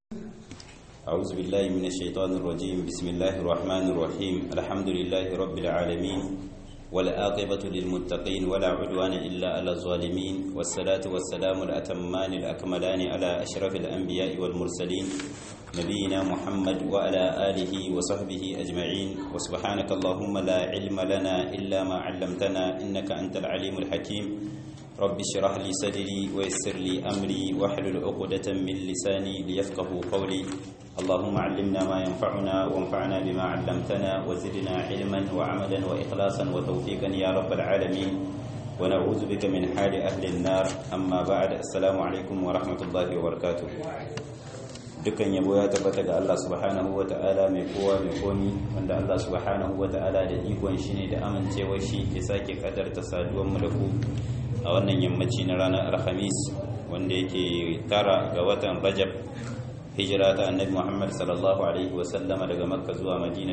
أعوذ بالله من الشيطان الرجيم بسم الله الرحمن الرحيم الحمد لله رب العالمين والآقبة للمتقين ولا عدوان إلا على الظالمين والصلاة والسلام الأتمان الأكملان على أشرف الأنبياء والمرسلين نبينا محمد وعلى آله وصحبه أجمعين وسبحانك اللهم لا علم لنا إلا ما علمتنا إنك أنت العليم الحكيم رب اشرح لي صدري ويسر لي أمري واحلل عقدة من لساني ليفقهوا قولي اللهم علمنا ما ينفعنا وانفعنا بما علمتنا وزدنا علما وعملا وإخلاصا وتوفيقا يا رب العالمين ونعوذ بك من حال أهل النار أما بعد السلام عليكم ورحمة الله وبركاته dukkan yabo ya tabbata ga Allah subhanahu wa ta'ala mai kowa mai komi wanda Allah subhanahu wa ta'ala da ikon shi ne da amincewar shi ya sake kadarta saduwar mulku a wannan yammaci na ranar alhamis wanda yake tara ga watan rajab hijira ta annabi muhammad sallallahu alaihi wasallama daga makka zuwa madina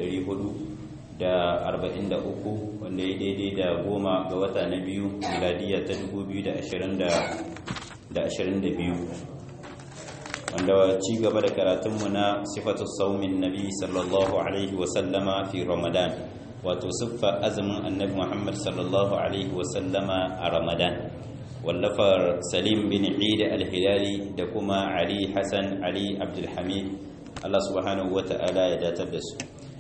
443 wanda ya daidai da goma ga wata na biyu miladiya ta 2022 wanda ci gaba da karatunmu na sifatu saumin nabi sallallahu alaihi wasallama fi ramadan wato siffa azumin annabi muhammad sallallahu alaihi wasallama a ramadan wallafar salim bin eid al-hilali da kuma ali hassan ali abdulhamid allah subhanahu wa ta'ala ya datar da su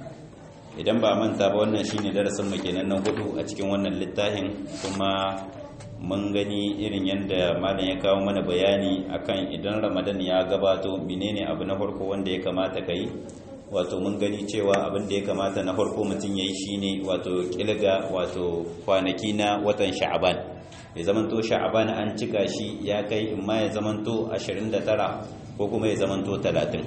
idan ba manta ba wannan shine darasin mu kenan na hudu a cikin wannan littafin kuma mun gani irin yadda malam ya kawo mana bayani akan idan ramadan ya gabato menene abu na farko wanda ya kamata ka yi wato mun gani cewa abin da ya kamata na farko mutum ya yi shine wato kilga wato kwanaki na watan sha'aban ya zamanto sha'aban an cika shi ya kai in ma ya zamanto 29 ko kuma ya zamanto 30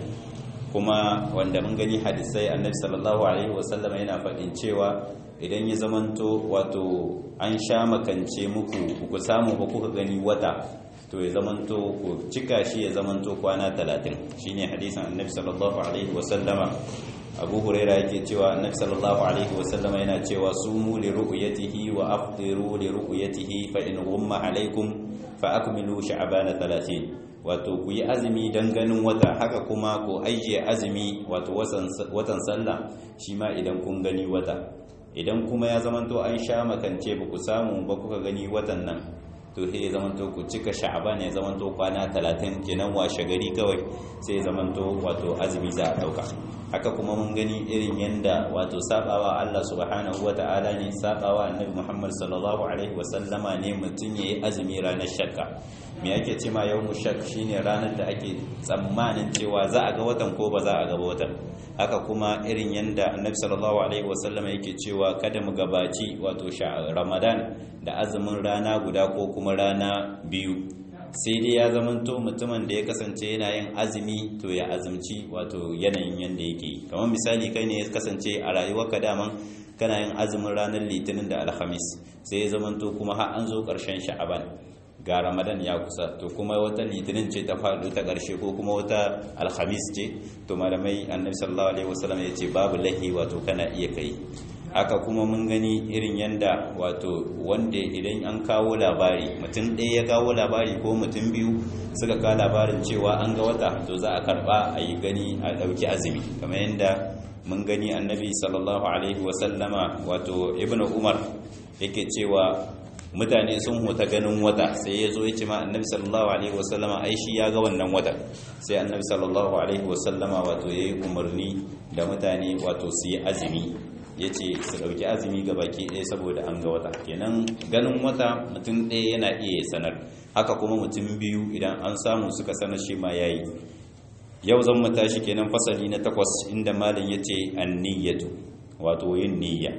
kuma wanda mun gani hadisai annabi sallallahu alaihi wasallam yana faɗin cewa idan ya zamanto wato an sha makance muku ku samu ba kuka gani wata to ya zamanto ku cika shi ya zamanto kwana talatin shine hadisin annabi sallallahu alaihi wasallama abu huraira yake cewa annabi sallallahu alaihi wasallama yana cewa sumu li ru'yatihi wa afdiru li ru'yatihi fa in ghumma alaikum fa akmilu sha'bana 30 wato ku yi azumi don ganin wata haka kuma ku ajiye azumi wato watan sallah shi ma idan kun gani wata idan kuma ya zamanto an sha makance ba ku samu ba kuka gani watan nan to sai ya zamanto ku cika sha'aban ya zamanto kwana 30 kenan washe gari kawai sai ya zamanto wato azumi za a dauka haka kuma mun gani irin yanda wato sabawa Allah subhanahu wata'ala ne sabawa annabi Muhammad sallallahu alaihi wasallama ne mutun yayi azumi ranar shakka me yake ce ma yawmu shak shine ranar da ake tsammanin cewa za a ga watan ko ba za a ga watan haka kuma irin yanda annabi sallallahu alaihi wasallama yake cewa kada mu gabaci wato ramadan da azumin rana guda ko kuma rana biyu sai dai ya zamanto mutumin da ya kasance yana yin azumi to ya azumci wato yanayin yanda yake yi kamar misali kai ne ya kasance a rayuwarka daman kana yin azumin ranar litinin da alhamis sai ya zamanto kuma har an zo ƙarshen sha'aban ga ramadan ya kusa to kuma wata litinin ce ta faɗo ta ƙarshe ko kuma wata alhamis ce to malamai annabi sallallahu alaihi wasallam ya ce babu lahi wato kana iya kai haka kuma mun gani irin yanda wato wanda idan an kawo labari mutum ɗaya ya kawo labari ko mutum biyu suka kawo labarin cewa an ga wata to za a karɓa a yi gani a ɗauki azumi kamar yadda mun gani annabi sallallahu alaihi wasallama wato ibnu umar yake cewa mutane sun huta ganin wata sai ya zo ya ce ma annabi sallallahu alaihi wasallama ai shi ya ga wannan wata sai annabi sallallahu alaihi wasallama wato ya yi umarni da mutane wato su yi azumi ya ce su ɗauki azumi ga baki ɗaya saboda an ga wata kenan ganin wata mutum ɗaya yana iya sanar haka kuma mutum biyu idan an samu suka sanar shi ma ya yi yau zan mu tashi kenan fasali na takwas inda malin ya ce an niyyatu wato yin niyya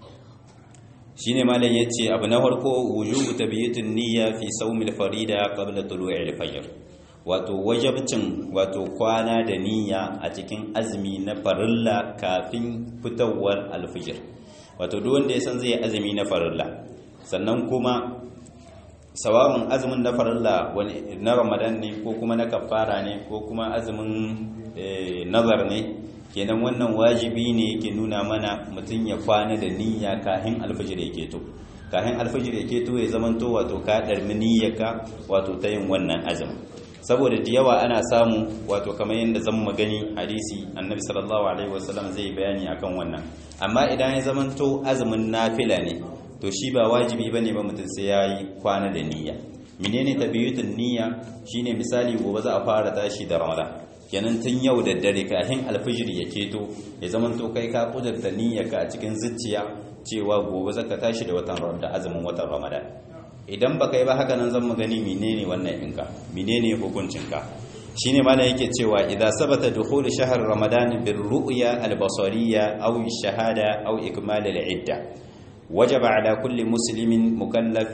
shine malam yace abu na farko wujubu tabiyatun niyya fi sawmil farida qabla tulu'il fajr wato wajabcin wato kwana da niyya a cikin azumi na farilla kafin fitowar alfijir wato duk wanda ya san zai azumi na farilla sannan kuma sawa'un azumin na farilla wani na ramadan ne ko kuma na kafara ne ko kuma azumin nazar ne kenan wannan wajibi ne yake nuna mana mutum ya kwana da niyya kahin alfajir yake to kahin alfajir yake to ya zamanto wato ka darmi niyyarka wato ta yin wannan azumin saboda da yawa ana samu wato kamar yadda zan magani hadisi annabi sallallahu alaihi wasallam zai bayani akan wannan amma idan ya zamanto azumin nafila ne to shi ba wajibi bane ba mutum sai yayi kwana da niyya menene tabiyutun niyya shine misali gobe za a fara tashi da ramadan kenan tun yau da dare kafin alfijir ya keto ya zamanto kai ka kudurta niyyarka a cikin zuciya cewa gobe zaka tashi da watan da azumin watan ramadan idan baka yi ba haka nan zan mu gani menene wannan ɗinka menene hukuncinka shine malam yake cewa idza sabata dukhul shahr ramadan bir ru'ya al basariyya aw shahada aw ikmal al idda wajaba ala kulli muslimin mukallaf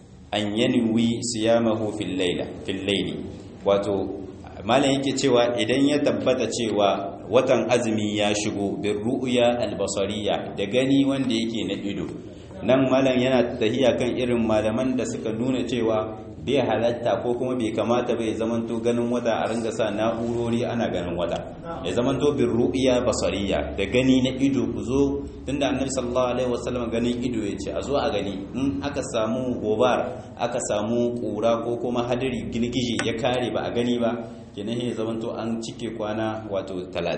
an yanwi siyamahu fil layla fil layli wato malam yake cewa idan ya tabbata cewa watan azumi ya shigo bir ru'ya al basariyya da gani wanda yake na ido nan malam yana tahiya kan irin malaman da suka nuna cewa bai halatta ko kuma bai kamata bai zamanto ganin wata a ringa sa na'urori ana ganin wata ya zamanto bin ru'iya basariya da gani na ido ku zo tunda annabi sallallahu alaihi wasallam ganin ido ya ce a zo a gani in aka samu gobar aka samu kura ko kuma hadiri girgije ya kare ba a gani ba kenan ya zamanto an cike kwana wato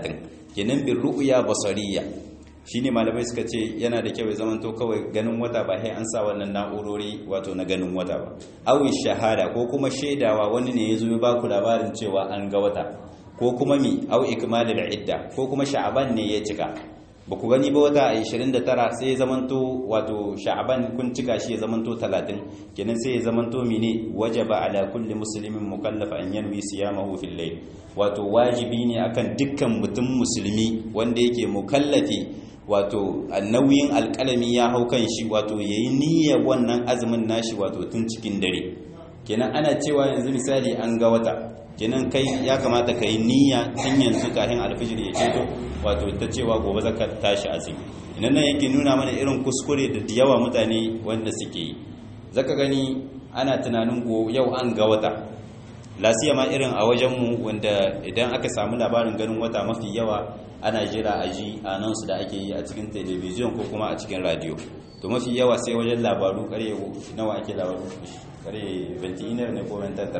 30 kenan bin ru'ya basariya shine malamai suka ce yana da kyau ya zamanto kawai ganin wata ba sai an sa wannan na'urori wato na ganin wata ba awi shahada ko kuma shaidawa wani ne ya zo ya ba ku labarin cewa an ga wata ko kuma mi au ikmalul idda ko kuma sha'aban ne ya cika ba ku gani ba wata a 29 sai ya zamanto wato sha'aban kun cika shi ya zamanto 30 kenan sai ya zamanto mine wajaba ala kulli muslimin mukallaf an yanwi siyamahu fil layl wato wajibi ne akan dukkan mutum musulmi wanda yake mukallafi wato nauyin alƙalami ya hau kan shi wato yayi niyyar wannan azumin nashi wato tun cikin dare kenan ana cewa yanzu misali an ga wata kenan kai ya kamata ka yi niyya tun yanzu kafin alfijir ya ceto wato ta cewa gobe zaka tashi azumi idan nan yake nuna mana irin kuskure da yawa mutane wanda suke yi zaka gani ana tunanin go yau an ga wata lasiya ma irin a wajenmu wanda idan aka samu labarin ganin wata mafi yawa ana jira a ji announce da ake yi a cikin television ko kuma a cikin radio to mafi yawa sai wajen labaru kare nawa ake labaru kare 21 ne ko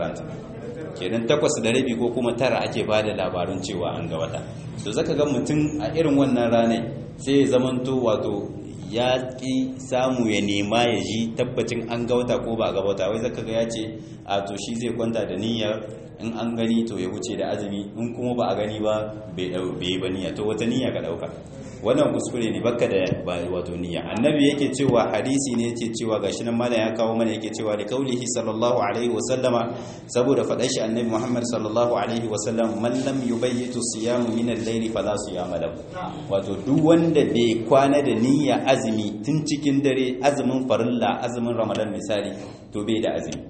30 kenan takwas da rabi ko kuma tara ake ba da labarun cewa an ga wata to zaka ga mutum a irin wannan ranar sai ya zamanto wato ya ƙi samu ya nema ya ji tabbacin an ga wata ko ba a ga wata wai zaka ga ya ce a to shi zai kwanta da niyyar in an gani to ya wuce da azumi in kuma ba a gani ba bai yi ba niyya to wata niyya ka ɗauka wannan kuskure ne baka da ba wato niyya annabi yake cewa hadisi ne yake cewa gashi nan malam ya kawo mana yake cewa da kaulihi sallallahu alaihi wa sallama saboda faɗa shi annabi Muhammad sallallahu alaihi wa sallam man lam yubayyitu siyamu min al-layli fala siyama lahu wato duk wanda bai kwana da niyya azumi tun cikin dare azumin farilla azumin ramadan misali to bai da azumi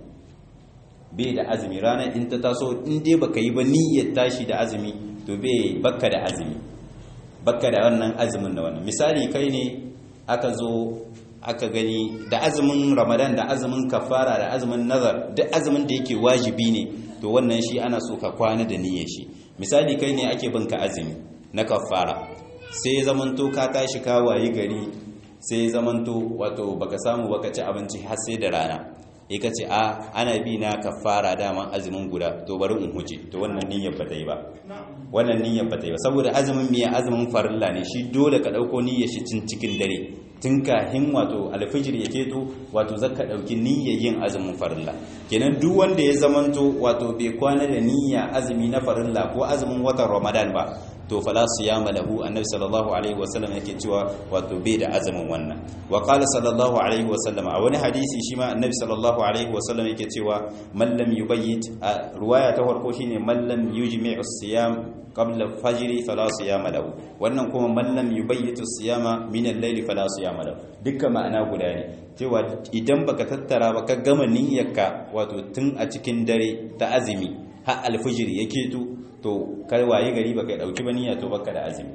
bai da azumi ranar in ta taso in dai baka yi ba niyyar tashi da azumi to bai baka da azumi baka da wannan azumin da wannan misali kai ne aka zo aka gani da azumin ramadan da azumin kafara da azumin nazar duk azumin da yake wajibi ne to wannan shi ana so ka kwana da niyyar shi misali kai ne ake binka azumi na kafara sai zamanto ka tashi ka wayi gari sai zamanto wato baka samu baka ci abinci har sai da rana ya ka ce a ana bi na kafara daman azumin guda to bari in huce to wannan niyyar ba ta yi ba wannan niyyar ba ta yi ba saboda azumin miya azumin farilla ne shi dole ka dauko niyyar shi cin cikin dare tun kahin wato alfijir ya keto wato zaka dauki niyyar yin azumin farilla kenan duk wanda ya zamanto wato bai kwana da niyya azumi na farilla ko azumin watan ramadan ba to fala siyama lahu annabi sallallahu alaihi wasallam yake cewa wato bai da azumin wannan wa qala sallallahu alaihi wasallam a wani hadisi shi ma annabi sallallahu alaihi wasallam yake cewa man lam yubayyit ruwaya ta farko shine man lam yujmi'u siyam qabla fajr fala siyama lahu wannan kuma man lam yubayyitu siyama min al-layl fala siyama lahu dukkan ma'ana guda ne cewa idan baka tattara ba ka gama niyyarka wato tun a cikin dare ta azumi har alfijir yake to to kai waye gari baka dauki ba niyya to baka da azumi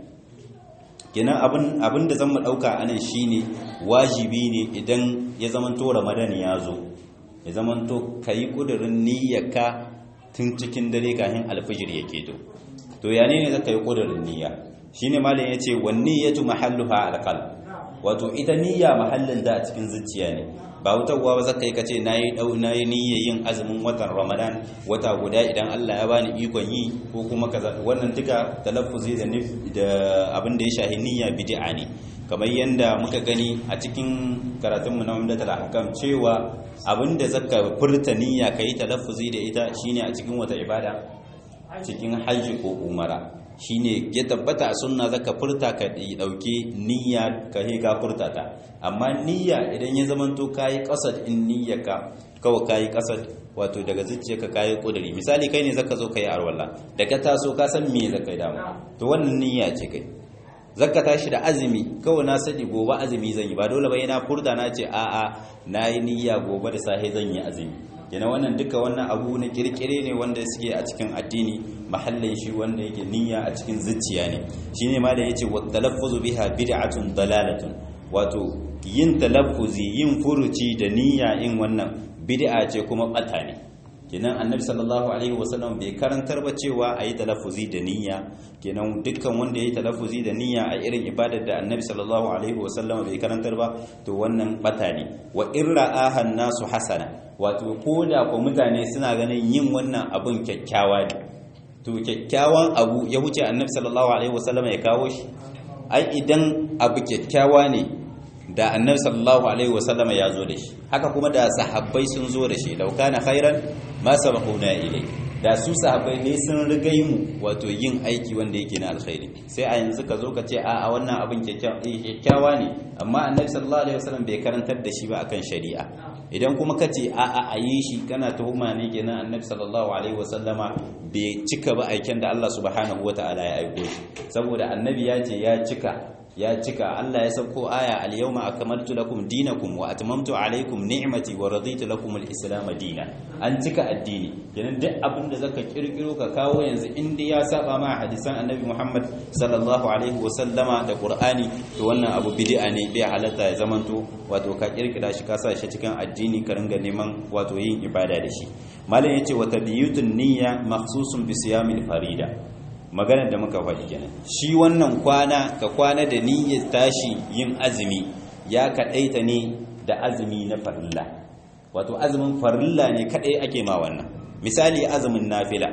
kenan abin abin da zan mu dauka anan shine wajibi ne idan ya zaman to ramadan ya zo ya zaman to kai kudirin niyyarka tun cikin dare kafin alfijir yake to to ya ne zaka yi kudirin niyya shine malam yace wan niyyatu mahalluha alqalb wato ita niyya mahallin da a cikin zuciya ne ba hutawa ba zaka yi kace nayi dau nayi niyyar yin azumin watan Ramadan wata guda idan Allah ya bani ikon yi ko kuma kaza wannan duka talaffuzi da da abin da ya shahi niyya bid'a ne kamar yadda muka gani a cikin karatunmu na umdatul ahkam cewa abinda zaka furta niyya kai talaffuzi da ita shine a cikin wata ibada cikin hajji ko umara shine ya tabbata a sunna zaka furta ka dauke niyya ka he ka furta ta amma niyya idan ya zamanto kai qasad in niyyaka kawai kai qasad wato daga zuciyarka kai kuduri misali kai ne zaka zo kai arwalla daga taso ka san me zaka yi dama to wannan niyya ce kai zaka tashi da azumi kawai na sadi gobe azumi zan yi ba dole ba yana furda na ce a'a na yi niyya gobe da safe zan yi azumi yana wannan duka wannan abu na kirkire ne wanda suke a cikin addini mahallin shi wanda yake niyya a cikin zuciya ne shine ma da yace wa talaffuzu biha bid'atun dalalatun wato yin talaffuzi yin furuci da niyya in wannan bid'a ce kuma bata ne kenan annabi sallallahu alaihi wasallam bai karantar ba cewa a yi talaffuzi da niyya kenan dukkan wanda ya yi talaffuzi da niyya a irin ibadar da annabi sallallahu alaihi wasallam bai karantar ba to wannan bata ne wa in ra'ahan nasu hasana wato ko da ko mutane suna ganin yin wannan abun kyakkyawa ne to kyakkyawan abu ya wuce annabi sallallahu alaihi wasallam ya kawo shi ai idan abu kyakkyawa ne da annabi sallallahu alaihi wasallama ya zo da shi haka kuma da sahabbai sun zo da shi law kana khairan ma sabaquna ilai da su sahabbai ne sun rigai mu wato yin aiki wanda yake na alkhairi sai a yanzu ka zo ka ce a a wannan abin kyakkyawa ne amma annabi sallallahu alaihi wasallam bai karantar da shi ba akan shari'a idan kuma ka ce a a a yi shi kana tuhuma ne kenan annabi sallallahu alaihi wasallama bai cika ba aiken da Allah subhanahu wataala ya aiko shi saboda annabi ya ce ya cika ya cika Allah ya sauko aya al-yawma akmaltu lakum dinakum wa atmamtu alaykum ni'mati wa raditu lakum al-islam dina an cika addini kenan duk abin da zaka kirkiro ka kawo yanzu inda ya saba ma hadisan annabi Muhammad sallallahu alaihi wa sallama da Qur'ani to wannan abu bid'a ne bai halatta ya zamanto wato ka kirkira shi ka sa shi cikin addini ka ringa neman wato yin ibada da shi malam yace wa tabiyutun niyya makhsusun bi siyamil farida maganar da muka faɗi kenan shi wannan kwana ka kwana da niyyar tashi yin azumi ya kaɗaita ne da azumi na farilla wato azumin farilla ne kaɗai ake ma wannan misali azumin nafila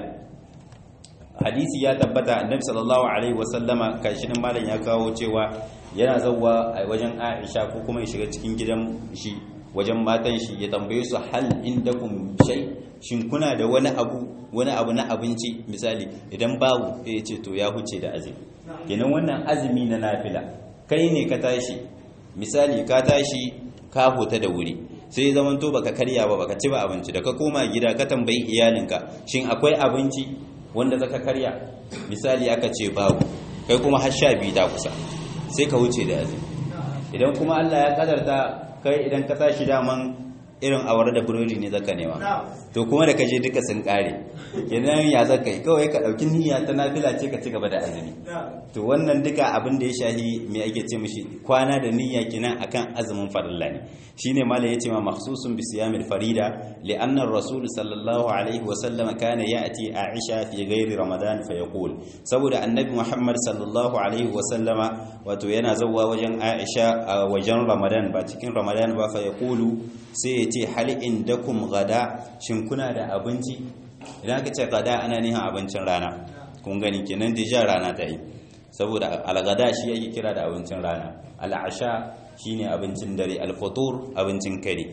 hadisi ya tabbata annabi sallallahu alaihi wasallama kashin malam ya kawo cewa yana zawwa a wajen Aisha ko kuma ya shiga cikin gidan shi wajen matan shi ya tambaye su hal indakum shay shin kuna da wani abu wani abu na abinci misali idan babu sai ya ce to ya huce da azumi kenan wannan azumi na nafila kai ne ka tashi misali ka tashi ka huta da wuri sai zaman to baka karya ba baka ci ba abinci da ka koma gida ka tambayi iyalinka shin akwai abinci wanda zaka karya misali aka ce babu kai kuma har sha biyu ta kusa sai ka wuce da azumi idan kuma Allah ya kadarta kai idan ka tashi daman irin awar da burodi ne zaka nema to kuma da kaje duka sun kare kenan ya zaka yi kawai ka dauki niyya ta nafila ce ka ci gaba da azumi to wannan duka abin da ya shahi me ake ce mishi kwana da niyya kenan akan azumin farilla ne shine malai yace ma makhsusun bi siyamil farida li anna ar-rasul sallallahu alaihi wa sallam kana ya'ti aisha fi ghairi ramadan fa yaqul saboda annabi muhammad sallallahu alaihi wa sallama wato yana zawwa wajen aisha a wajen ramadan ba cikin ramadan ba fa yaqulu sai ya ce hal indakum gada shin kuna da abinci idan aka ce gada ana nihin abincin rana kun gani kenan deja rana ta yi saboda algada shi yake kira da abincin rana al'asha shine abincin dare al-futur abincin kare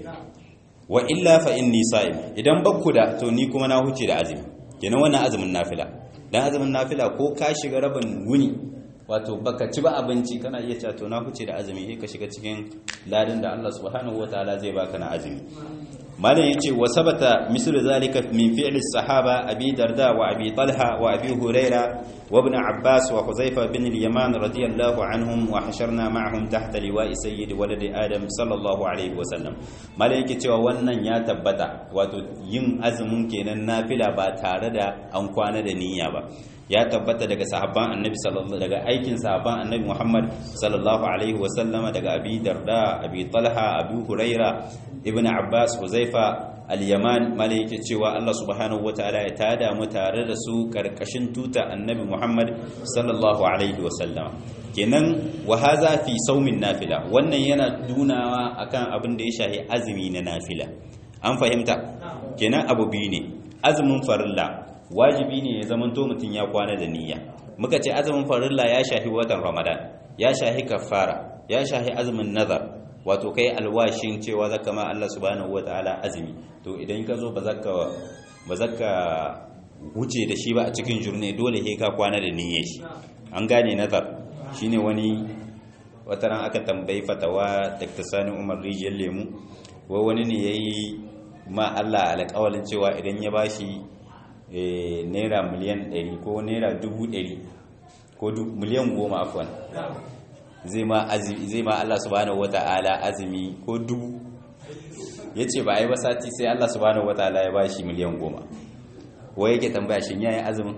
wa illa fa inni sa'im idan bakku da to ni kuma na huce da azumi kenan wannan azumin nafila dan azumin nafila ko ka shiga rabin wuni wato baka ci ba abinci kana iya cewa to na huce da azumi sai ka shiga cikin ladin da Allah subhanahu wataala zai baka na azumi malam yace wa sabata misl zalika min fi'l as-sahaba abi darda wa abi talha wa abi huraira wa ibn abbas wa huzaifa bin al-yaman radiyallahu anhum wa hasharna ma'ahum tahta liwa'i sayyid walad adam sallallahu alaihi wa sallam malam yake cewa wannan ya tabbata wato yin azumin kenan nafila ba tare da an kwana da niyya ba ya tabbata daga sahabban annabi sallallahu daga aikin sahabban annabi Muhammad sallallahu alaihi wasallama daga Abi Darda Abi Talha Abi Huraira Ibn Abbas Huzaifa al-yaman malai yake cewa Allah subhanahu wataala ya tada mu tare da su karkashin tuta annabi Muhammad sallallahu alaihi wasallam kenan wa haza fi saumin nafila wannan yana dunawa akan abin da ya shahi azumi na nafila an fahimta kenan abu biyu ne azumin farilla wajibi ne ya zamanto mutum ya kwana da niyya muka ce azumin farilla ya shahi watan ramadan ya shahi kafara ya shahi azumin nazar wato kai alwashin cewa zaka ma Allah subhanahu wataala azumi to idan ka zo ba zaka ba zaka wuce da shi ba a cikin jurne dole he ka kwana da niyyar shi an gane nazar shine wani wataran aka tambayi fatawa Dr. Sani Umar Rijiyar Lemu wai wani ne yayi ma Allah alƙawalin cewa idan ya bashi naira miliyan 100 ko naira 100 ko miliyan 10 afwan zai ma zai ma Allah subhanahu wata'ala azumi ko dubu yace ba ai ba sati sai Allah subhanahu wata'ala ya bashi miliyan 10 wai yake tambaya shin yayin azumin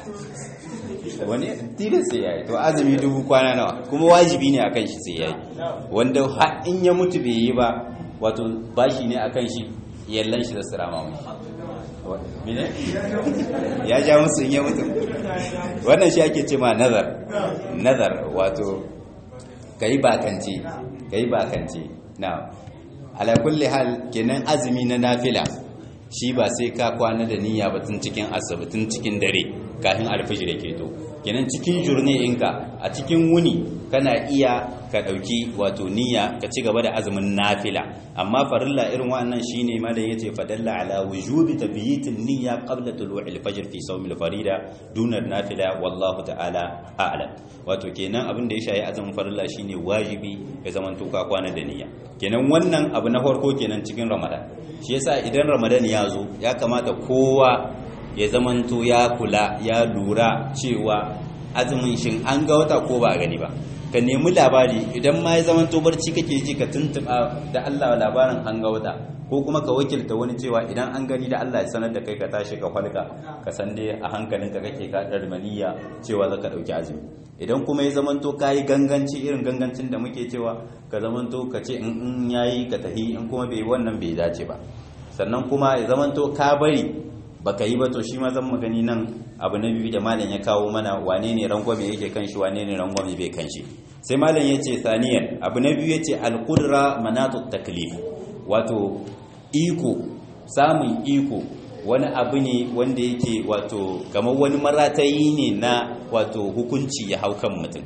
wani tilas sai yayi to azumi dubu kwana nawa kuma wajibi ne akan shi sai yayi wanda har in ya mutu bai yi ba wato bashi ne akan shi yallan shi da sirama mai mine ya ja musu in ya mutu wannan shi ake ce ma nazar nazar wato kai bakance kai bakance na ala kulli hal kenan azumi na nafila shi ba sai ka kwana da niyya ba tun cikin asabi tun cikin dare kafin alfijir ya keto kenan cikin jurne inka a cikin wuni kana iya ka dauki wato niyya ka ci gaba da azumin nafila amma farilla irin wannan shine malam yace fadalla ala wujubi tabyitin niyya qabla tulu'il fajr fi sawm al-farida duna nafila wallahu ta'ala a'lam wato kenan abin da ya shayi azumin farilla shine wajibi ya zaman to ka kwana da niyya kenan wannan abu na farko kenan cikin ramadan shi yasa idan ramadan ya zo ya kamata kowa ya zamanto ya kula ya lura cewa azumin shin an ga wata ko ba a gani ba ka nemi labari idan ma ya zamanto barci kake ji ka tuntuba da Allah labarin an ga wata ko kuma ka wakilta wani cewa idan an gani da Allah ya sanar da kai ka tashi ka falka ka san dai a hankalinka kake ka darmaniya cewa zaka dauki azumi idan kuma ya zamanto kayi ganganci irin gangancin da muke cewa ka zamanto ka ce in yayi ka tahi in kuma bai wannan bai dace ba sannan kuma ya zamanto ka bari baka yi ba to shi ma zan magani nan abu na biyu da malam ya kawo mana wane ne rangwame yake kan shi wane ne rangwame bai kan shi sai malam ya ce saniyan abu na biyu ya ce alƙudura manatu taklif wato iko samun iko wani abu ne wanda yake wato kamar wani maratayi ne na wato hukunci ya hau kan mutum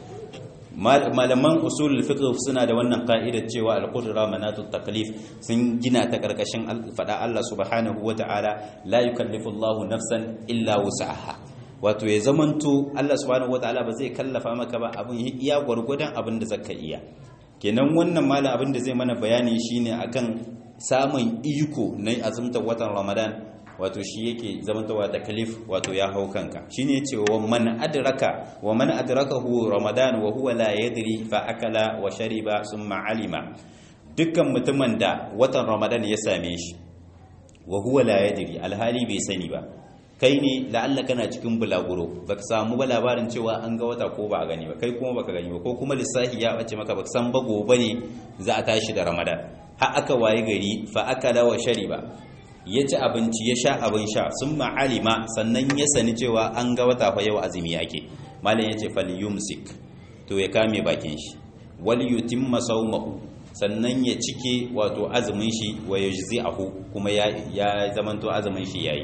malaman usul fiqh suna da wannan ka'idar cewa al-qudra manatu taklif sun gina ta karkashin fada Allah subhanahu wata'ala la yukallifu Allahu nafsan illa wus'aha wato ya zamanto Allah subhanahu wata'ala ba zai kallafa maka ba abin iya gwargwadon abin da zaka iya kenan wannan malam abin da zai mana bayani shine akan samun iko na azumtar watan Ramadan wato shi yake zamantawa da kalif wato ya hau kanka shine yace wa man adraka wa man adrakahu ramadan wa huwa la yadri fa akala wa shariba summa alima dukkan mutumin da watan ramadan ya same shi wa huwa la yadri alhali bai sani ba kai ne la'alla kana cikin bulaguro baka samu ba labarin cewa an ga wata ko ba a gani ba kai kuma baka gani ba ko kuma lissafi ya bace maka baka san ba gobe ne za a tashi da ramadan har aka waye gari fa akala wa shariba ya ci abinci ya sha abin sha sun ma'alima sannan ya sani cewa an ga wata fa yau azumi ake malam ya ce falyumsik to ya kame bakin shi wal yutimma sawmahu sannan ya cike wato azumin shi wa yajzi'ahu kuma ya ya zamanto azumin shi yayi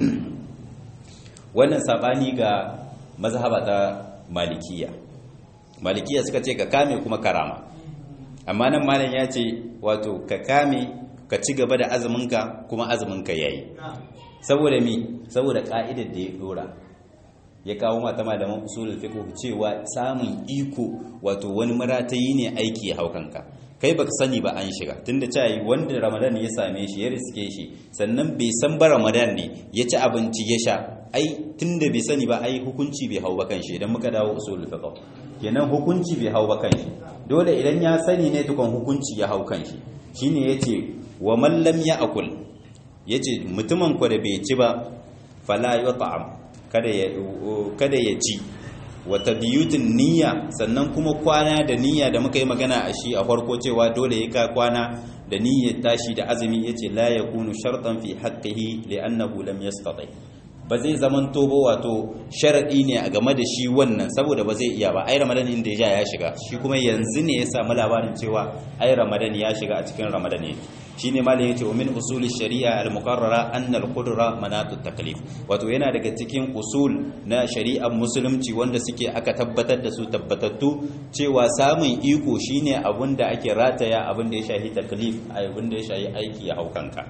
wannan sabani ga mazhaba ta malikiya malikiya suka ce ka kame kuma karama amma nan malam ya ce wato ka kame ka ci gaba da azuminka kuma azuminka yayi saboda mi saboda ka'idar da ya dora ya kawo mata malaman usulul fiqh cewa samun iko wato wani maratayi ne aiki ya haukanka kai baka sani ba an shiga tunda cewa wanda ramadan ya same shi ya riske shi sannan bai san ba ramadan ne ya ci abinci ya sha ai tunda bai sani ba ai hukunci bai hau ba kan shi idan muka dawo usulul fiqh kenan hukunci bai hau ba kan shi dole idan ya sani ne tukun hukunci ya hau kan shi shine yace wa man lam ya'kul yace mutumin ku da bai ci ba fala yut'am kada ya kada ya ci wata biyutin niyya sannan kuma kwana da niyya da muka yi magana a shi a farko cewa dole ya ka kwana da niyyar tashi da azumi yace la yakunu shartan fi haqqihi li'annahu lam yastati ba zai zaman tobo wato sharadi ne a game da shi wannan saboda ba zai iya ba ai ramadan inda ya ja ya shiga shi kuma yanzu ne ya samu labarin cewa ai ramadan ya shiga a cikin ramadan ne shine malam yace min usuli shari'a al-muqarrara anna al-qudra manatu taklif wato yana daga cikin usul na shari'ar musulunci wanda suke aka tabbatar da su tabbatattu cewa samun iko shine abin da ake rataya abin da ya shahi taklif abin da ya shahi aiki ya haukanka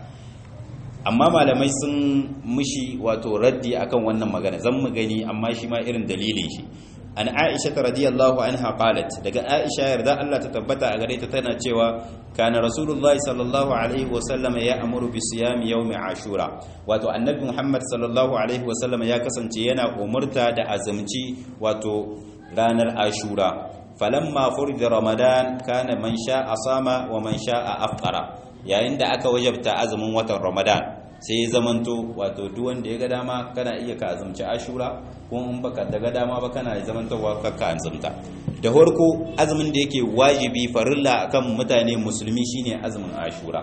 amma malamai sun mushi wato raddi akan wannan magana zan mu gani amma shi ma irin dalilin shi an aisha ta radiyallahu anha qalat daga aisha yarda Allah ta tabbata a gare ta tana cewa kana rasulullahi sallallahu alaihi wa sallam ya amuru bi siyam yawm ashura wato annabi muhammad sallallahu alaihi wa sallam ya kasance yana umurta da azumci wato ranar ashura falamma furida ramadan kana man sha'a sama wa man sha'a afqara yayin da aka wajabta azumin watan ramadan sai ya zamanto wato duk wanda ya ga dama kana iya ka azumci ashura kuma in baka daga dama ba kana zamantowa ka ka azumta da farko azumin da yake wajibi farilla akan mutane musulmi shine azumin ashura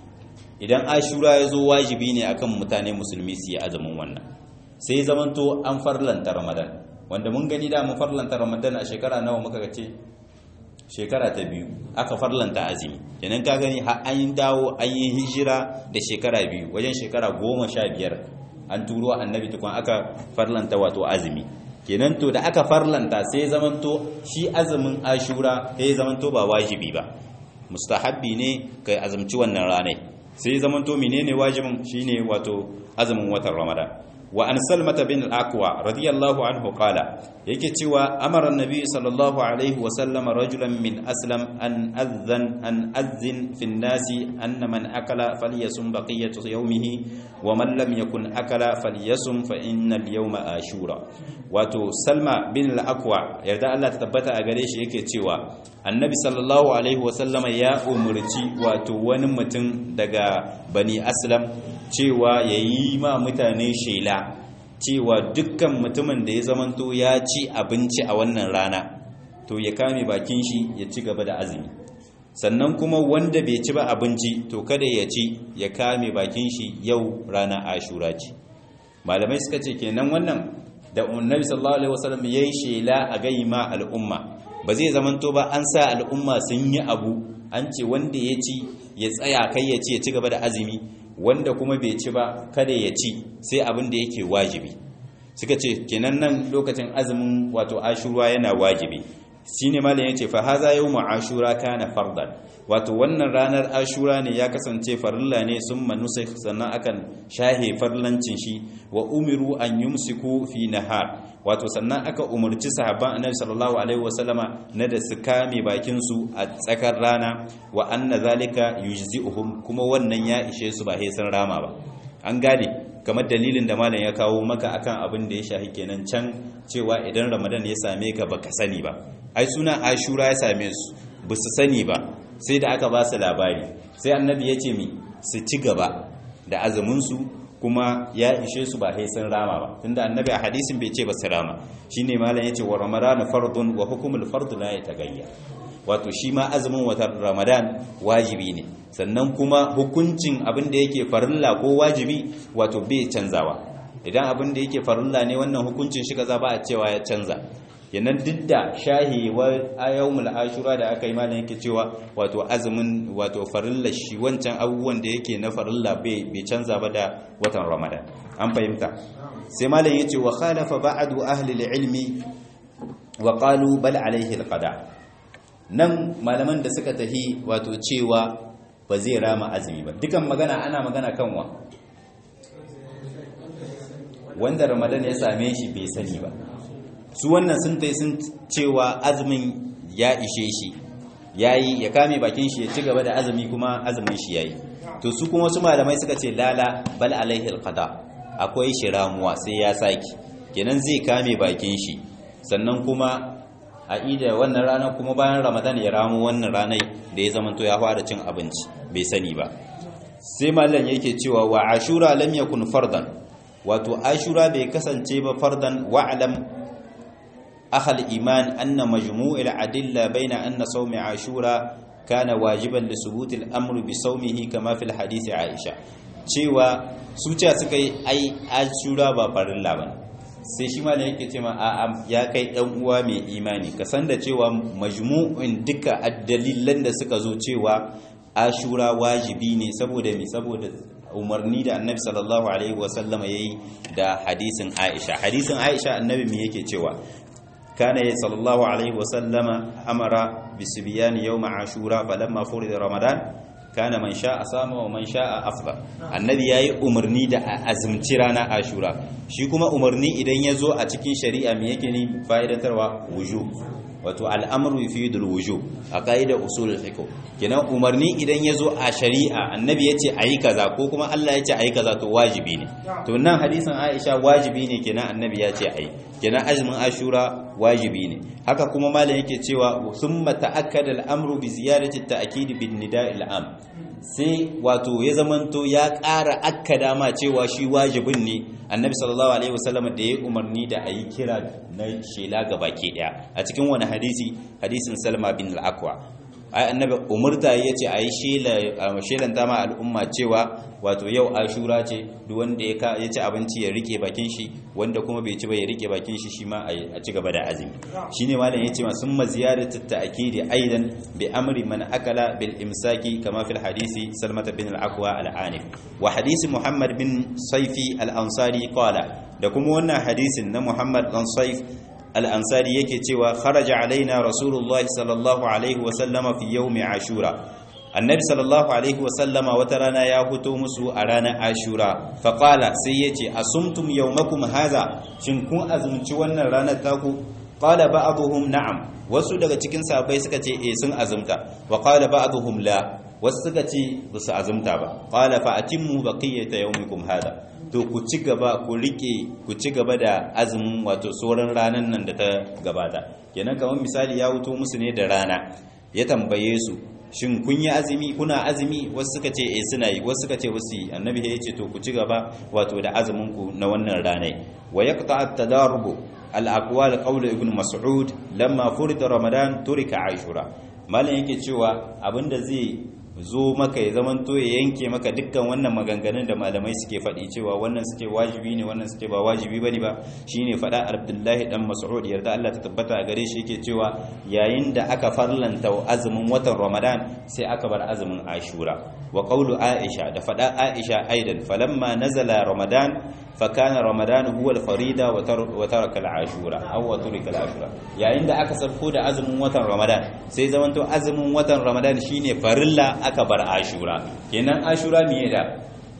idan ashura ya zo wajibi ne akan mutane musulmi su yi azumin wannan sai zamanto an farlanta ramadan wanda mun gani da mun farlanta ramadan a shekara nawa muka ce shekara ta biyu aka farlanta azumi kenan ka gani har an dawo an yi hijira da shekara biyu wajen shekara goma sha biyar an turo annabi tukun aka farlanta wato azumi kenan to da aka farlanta sai zamanto shi azumin ashura sai zamanto ba wajibi ba mustahabbi ne kai azumci wannan ranai sai zamanto menene wajibin shine wato azumin watan ramadan wa an salmata bin al-aqwa radiyallahu anhu qala yake cewa amara annabi sallallahu alaihi wa sallam rajulan min aslam an adhan an adhin fi an-nasi anna man akala falyasum baqiyatu yawmihi wa man lam yakun akala falyasum fa inna al-yawma ashura wato salma bin al-aqwa yarda Allah ta tabbata a gare shi yake cewa annabi sallallahu alaihi wa sallam ya umurci wato wani mutum daga bani aslam cewa yayi ma mutane shela cewa dukkan mutumin da ya zamanto ya ci abinci a wannan rana to ya kame bakin shi ya ci gaba da azumi sannan kuma wanda bai ci ba abinci to kada ya ci ya kame bakin shi yau rana ashura ce malamai suka ce kenan wannan da annabi sallallahu alaihi wasallam yayi shela a gaima al'umma ba zai zamanto ba an sa al'umma sun yi abu an ce wanda ya ci ya tsaya kai ya ci ya ci gaba da azumi wanda kuma bai ci ba kada ya ci sai abin da yake wajibi suka ce kenan nan lokacin azumin wato ashura yana wajibi shine malam yace fa haza yawmu ashura kana fardan wato wannan ranar ashura ne ya kasance farilla ne summa nusikh sannan akan shahe farlancin shi wa umiru an yumsiku fi nahar wato sannan aka umarci sahabban annabi sallallahu alaihi wasallama na da su kame bakin su a tsakar rana wa anna zalika yujzi'uhum kuma wannan ya ishe su ba sai sun rama ba an gane kamar dalilin da malam ya kawo maka akan abin da ya shahi kenan can cewa idan ramadan ya same ka baka sani ba ai suna ashura ya same su ba su sani ba sai da aka ba su labari sai annabi ya ce mi su ci gaba da azumin su kuma ya ishe su ba sai sun rama ba tunda annabi a hadisin bai ce ba su rama shine malam yace wa ramadan fardun wa hukmul fard la yatagayya wato shi ma azumin watan ramadan wajibi ne sannan kuma hukuncin abin da yake farilla ko wajibi wato bai canzawa idan abin da yake farilla ne wannan hukuncin shi kaza ba a cewa ya canza yanan duk da shahi wa ayyumul ashura da aka yi malam yake cewa wato azumin wato farilla shi wancan abubuwan da yake na farilla bai bai canza ba da watan ramadan an fahimta sai malam yace wa khalafa ba'du ahli al-ilmi wa qalu bal alayhi al-qada nan malaman da suka tahi wato cewa ba zai rama azumi ba dukan magana ana magana kanwa wanda ramadan ya same shi bai sani ba su wannan sun tai sun cewa azumin ya ishe shi yayi ya kame bakin shi ya ci gaba da azumi kuma azumin shi yayi to su kuma wasu malamai suka ce lala bal alaihi alqada akwai shi ramuwa sai ya saki kenan zai kame bakin shi sannan kuma a ida wannan ranar kuma bayan ramadan ya ramu wannan ranar da ya zama to ya fara cin abinci bai sani ba sai mallan yake cewa wa ashura lam yakun fardan wato ashura bai kasance ba fardan wa'lam akhal iman anna majmu'il adilla baina anna sawmi ashura kana wajiban li subut al-amr bi sawmihi kama fil hadith aisha cewa su ce suka yi ai ashura ba farilla bane sai shi ma yake ce ma a ya kai dan uwa mai imani ka san da cewa majmu'in duka dalilan da suka zo cewa ashura wajibi ne saboda me saboda umarni da annabi sallallahu alaihi wasallama yayi da hadisin aisha hadisin aisha annabi me yake cewa kana sallallahu alaihi wasallama amara bisbiyan yawm ashura falamma furida ramadan kana man sha'a sama wa man sha'a afdal annabi yayi umarni da azumci rana ashura shi kuma umarni idan ya zo a cikin shari'a me yake ni fa'idantarwa wujub wato al'amru yufidul wujub a qaida usul fiqh kenan umarni idan ya zo a shari'a annabi yace ayi kaza ko kuma Allah yace ayi kaza to wajibi ne to nan hadisin Aisha wajibi ne kenan annabi yace ayi kenan azumin ashura wajibi ne haka kuma malam yake cewa summa ta'akkada al'amru bi ziyarati at-ta'kid bin nida'il am sai wato ya zamanto ya ƙara akkada ma cewa shi wajibin ne annabi sallallahu alaihi wasallam da ya umarni da ayi kira na shela ga baki daya a cikin wani hadisi hadisin salma bin al-aqwa ai annabi umurta yace ayi shela shelan dama al'umma cewa wato yau ashura ce duk wanda ya ya ci abinci ya rike bakin shi wanda kuma bai ci ba ya rike bakin shi shi ma a ci gaba da azumi shine malam yace ma summa ziyadatu ta'kidi aidan bi amri man akala bil imsaki kama fil hadisi salmata bin al-aqwa al-anif wa hadisi muhammad bin saifi al-ansari qala da kuma wannan hadisin na muhammad dan saif al-ansari yake cewa kharaja alaina rasulullah sallallahu alaihi wa sallama fi yawmi ashura annabi sallallahu alaihi wa sallama wata rana ya fito musu a ranar ashura fa qala sai yace asumtum yawmakum hadha shin kun azumci wannan ranar taku qala ba'dhum na'am wasu daga cikin sahabbai suka ce eh sun azumta wa qala ba'dhum la wasu suka ce ba su azumta ba qala fa atimmu baqiyata yawmikum hada to ku ci gaba ku rike ku ci gaba da azumin wato sauran ranan nan da ta gabata kenan kamar misali ya wuto musu ne da rana ya tambaye su shin kun yi azumi kuna azumi wasu suka ce eh suna yi wasu suka ce wasu yi annabi ya ce to ku ci gaba wato da azumin ku na wannan ranai wa yaqta at-tadarrub al-aqwal qawl ibn mas'ud lamma furida ramadan turika ashura malam yake cewa abinda zai zo maka ya zaman to ya yanke maka dukkan wannan maganganun da malamai suke faɗi cewa wannan suke wajibi ne wannan suke ba wajibi bane ba shine faɗa Abdullahi dan Mas'ud yarda Allah ta tabbata a gare shi yake cewa yayin da aka farlanta azumin watan Ramadan sai aka bar azumin Ashura wa qawlu Aisha da faɗa Aisha aidan falamma nazala Ramadan fakana Ramadan huwa al-farida wa taraka al-ashura aw wa turika al-ashura yayin da aka sarko da azumin watan Ramadan sai zamanto azumin watan Ramadan shine farilla aka bar ashura kenan ashura miye da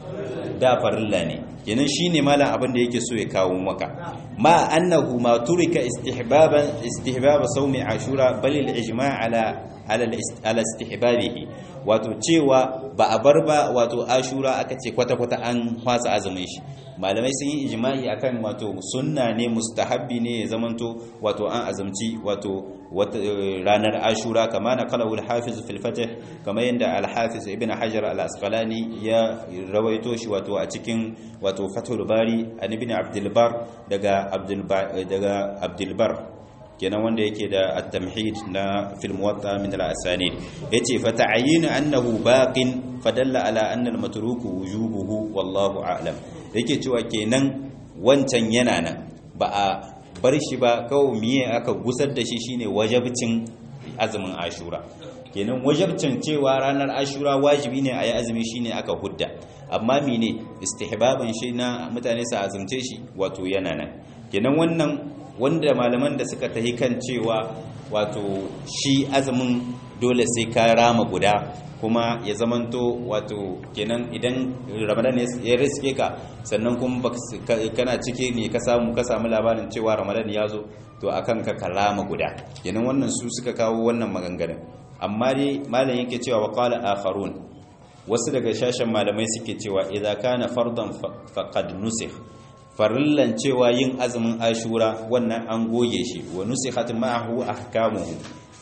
da farilla ne kenan shine malam abin da yake so ya kawo maka ma annahu ma turika istihbaban istihbab sawmi ashura bal al-ijma' ala ala istihbabihi wato cewa ba a bar ba wato ashura aka ce kwata-kwata an fasa azumin shi malamai sun yi ijma'i akan wato sunna ne mustahabbi ne ya zamanto wato an azumci wato ranar ashura kama na kalawul hafiz fil fatih kama yadda al-hafiz ibn hajar al-asqalani ya rawaito shi wato a cikin wato fathul bari an ibn abdul bar daga abdul daga abdul bar kenan wanda yake da at-tamhid na fil muwatta min al-asanid yace fa ta'yin annahu baqin fadalla ala anna al-matruku wujubuhu wallahu a'lam yake cewa kenan wancan yana nan ba a bar shi ba kawai miye aka gusar da shi shine wajabcin azumin ashura kenan wajabcin cewa ranar ashura wajibi ne a yi azumi shine aka hudda amma mene istihbaban shi na mutane su azumce shi wato yana nan kenan wannan wanda malaman da suka tahi kan cewa wato shi azumin dole sai ka rama guda kuma ya zamanto wato kenan idan ramadan ya riske ka sannan kuma kana cike ne ka samu ka samu labarin cewa ramadan ya zo to akan ka karama guda kenan wannan su suka kawo wannan maganganun amma dai malam yake cewa wa qala akharun wasu daga shashin malamai suke cewa idza kana fardan faqad nusikh farillan cewa yin azumin ashura wannan an goge shi wa nusikhat ma'ahu ahkamuhu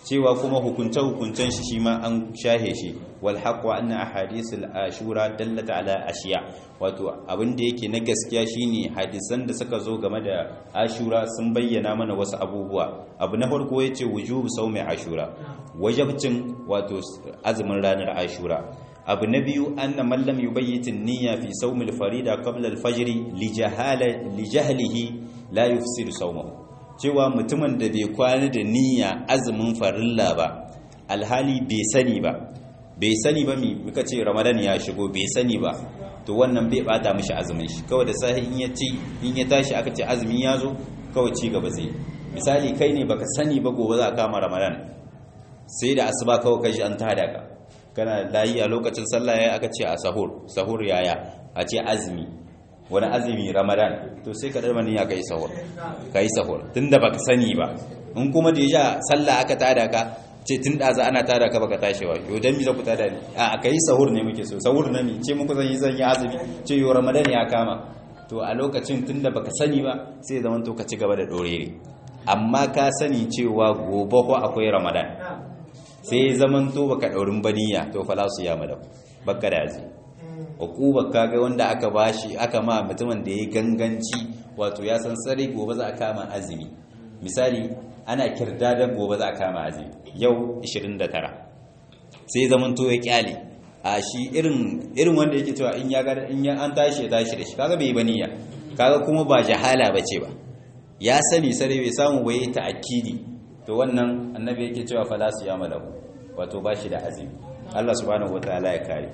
cewa kuma hukunce hukuncen shi shi ma an shahe shi wal haqqu anna ahadithul ashura dallata ala ashiya wato abin da yake na gaskiya shine hadisan da suka zo game da ashura sun bayyana mana wasu abubuwa abu na farko yace wujubu sawmi ashura wajibcin wato azumin ranar ashura abu na biyu anna man lam yubayyit an-niyya fi sawm al-farida qabla al-fajr li jahala li jahlihi la yufsidu sawmahu cewa mutumin da bai kwana da niyya azumin farilla ba alhali bai sani ba bai sani ba mi muka ce ramadan ya shigo bai sani ba to wannan bai bata mishi azumin shi kawai da sahi in ya ci in ya tashi aka ce azumin ya zo kawai ci gaba zai misali kai ne baka sani ba gobe za ka kama ramadan sai da asuba kawai kashi an tada ka kana layi a lokacin sallah yayi aka ce a sahur sahur yaya a ce azumi wani azumi ramadan to sai ka darma niyya kai sahur kai sahur tunda baka sani ba in kuma da ya sallah aka tada ka ce tun da za ana tada ka baka tashi wa yau dan mi za ku tada ni a kai sahur ne muke so sahur na mi ce muku zan yi zan yi azumi ce yau ramadan ya kama to a lokacin tunda baka sani ba sai zaman to ka ci gaba da dorere amma ka sani cewa gobe ko akwai ramadan sai zaman to baka daurin baniya to fala su ya madau baka da azumi hukuba kaga wanda aka bashi aka ma mutumin da ya ganganci wato ya san tsare gobe za a kama azumi misali ana kirdadan gobe za a kama azumi yau 29 sai zaman to ya kyale a shi irin irin wanda yake cewa in ya ga in ya an tashi ya tashi da shi kaga bai baniya kaga kuma ba jahala bace ba ya sani sare bai samu bai ta akidi to wannan annabi yake cewa fala su yama lahu wato bashi da azumi Allah subhanahu wataala ya kare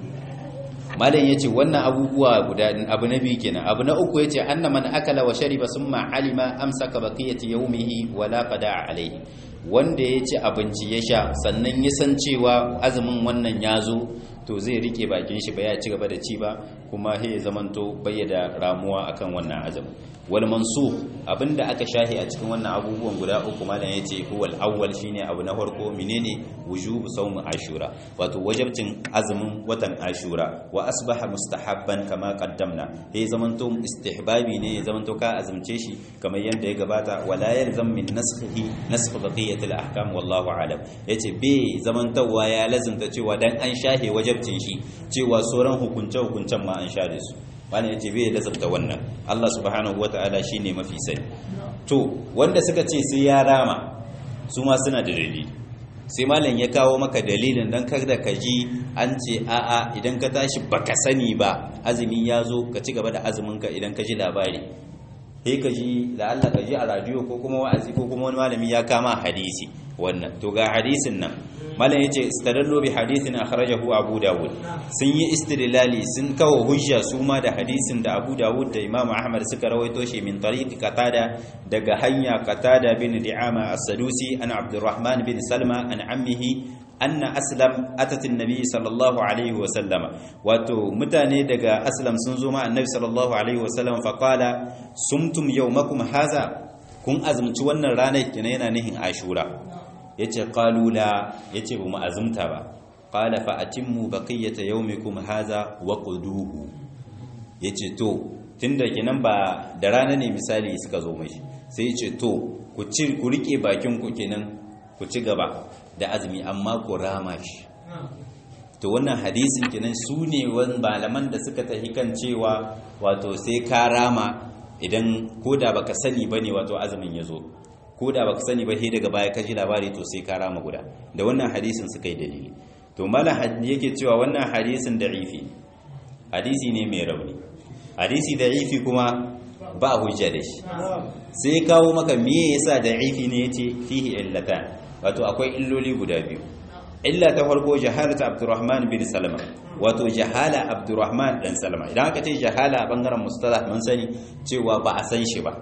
malam yace wannan abubuwa guda abu na biyu kenan abu na uku yace anna man akala wa shariba summa alima amsaka baqiyati yawmihi wala qada alayhi wanda ya ci abinci ya sha sannan ya san cewa azumin wannan ya zo to zai rike bakin shi ba ya ci gaba da ci ba kuma he zamanto bayyada ramuwa akan wannan azumin wal mansukh abinda aka shahi a cikin wannan abubuwan guda uku malam yace huwal awwal shine abu na farko menene wujubu sawm ashura wato wajibcin azumin watan ashura wa asbaha mustahabban kama qaddamna he zamanto istihbabi ne zamanto ka azumce shi kamar yanda ya gabata wala yalzam min naskhihi naskh baqiyat al ahkam wallahu alam yace be zamantawa ya lazimta cewa dan an shahe wajibcin shi cewa sauran hukunce hukuncen ma an share su wani ya ce bai lazarta wannan Allah subhanahu wa ta'ala shi ne mafi sani to wanda suka ce sai ya rama su ma suna da dalili sai malam ya kawo maka dalilin don kada ka ji an ce a'a idan ka tashi baka sani ba azumi ya zo ka ci gaba da azuminka idan ka ji labari sai ka ji da Allah ka ji a radio ko kuma wa'azi ko kuma wani malami ya kama hadisi wannan to ga hadisin nan malam yace istadallu bi hadithin akhrajahu abu dawud sun yi istidlali sun kawo hujja su ma da hadisin da abu dawud da imam ahmad suka rawaito shi min tariqi qatada daga hanya qatada bin di'ama as-sadusi an abdurrahman bin salma an ammihi anna aslam atat annabi sallallahu alaihi wa sallama wato mutane daga aslam sun zo ma annabi sallallahu alaihi wa sallam fa qala sumtum yawmakum haza kun azumci wannan ranar kina yana nihin ashura yace qalula yace ba mu azumta ba qala fa atimmu baqiyata yawmikum haza wa quduhu yace to tunda kenan ba da rana ne misali suka zo mashi sai yace to ku ci ku rike bakin ku kenan ku ci gaba da azumi amma ku rama shi to wannan hadisin kenan su ne wani malaman da suka tafi kan cewa wato sai ka rama idan koda baka sani bane wato azumin ya zo ko da baka sani ba sai daga baya ka ji labari to sai ka rama guda da wannan hadisin suka yi dalili to malam yake cewa wannan hadisin da'ifi hadisi ne mai rauni hadisi da'ifi kuma ba hujja da shi sai kawo maka me yasa da'ifi ne yace fihi illatan wato akwai illoli guda biyu illa ta farko jahalatu abdurrahman bin salama wato jahala abdurrahman dan salama idan aka ce jahala a bangaren mustalah mun sani cewa ba a san shi ba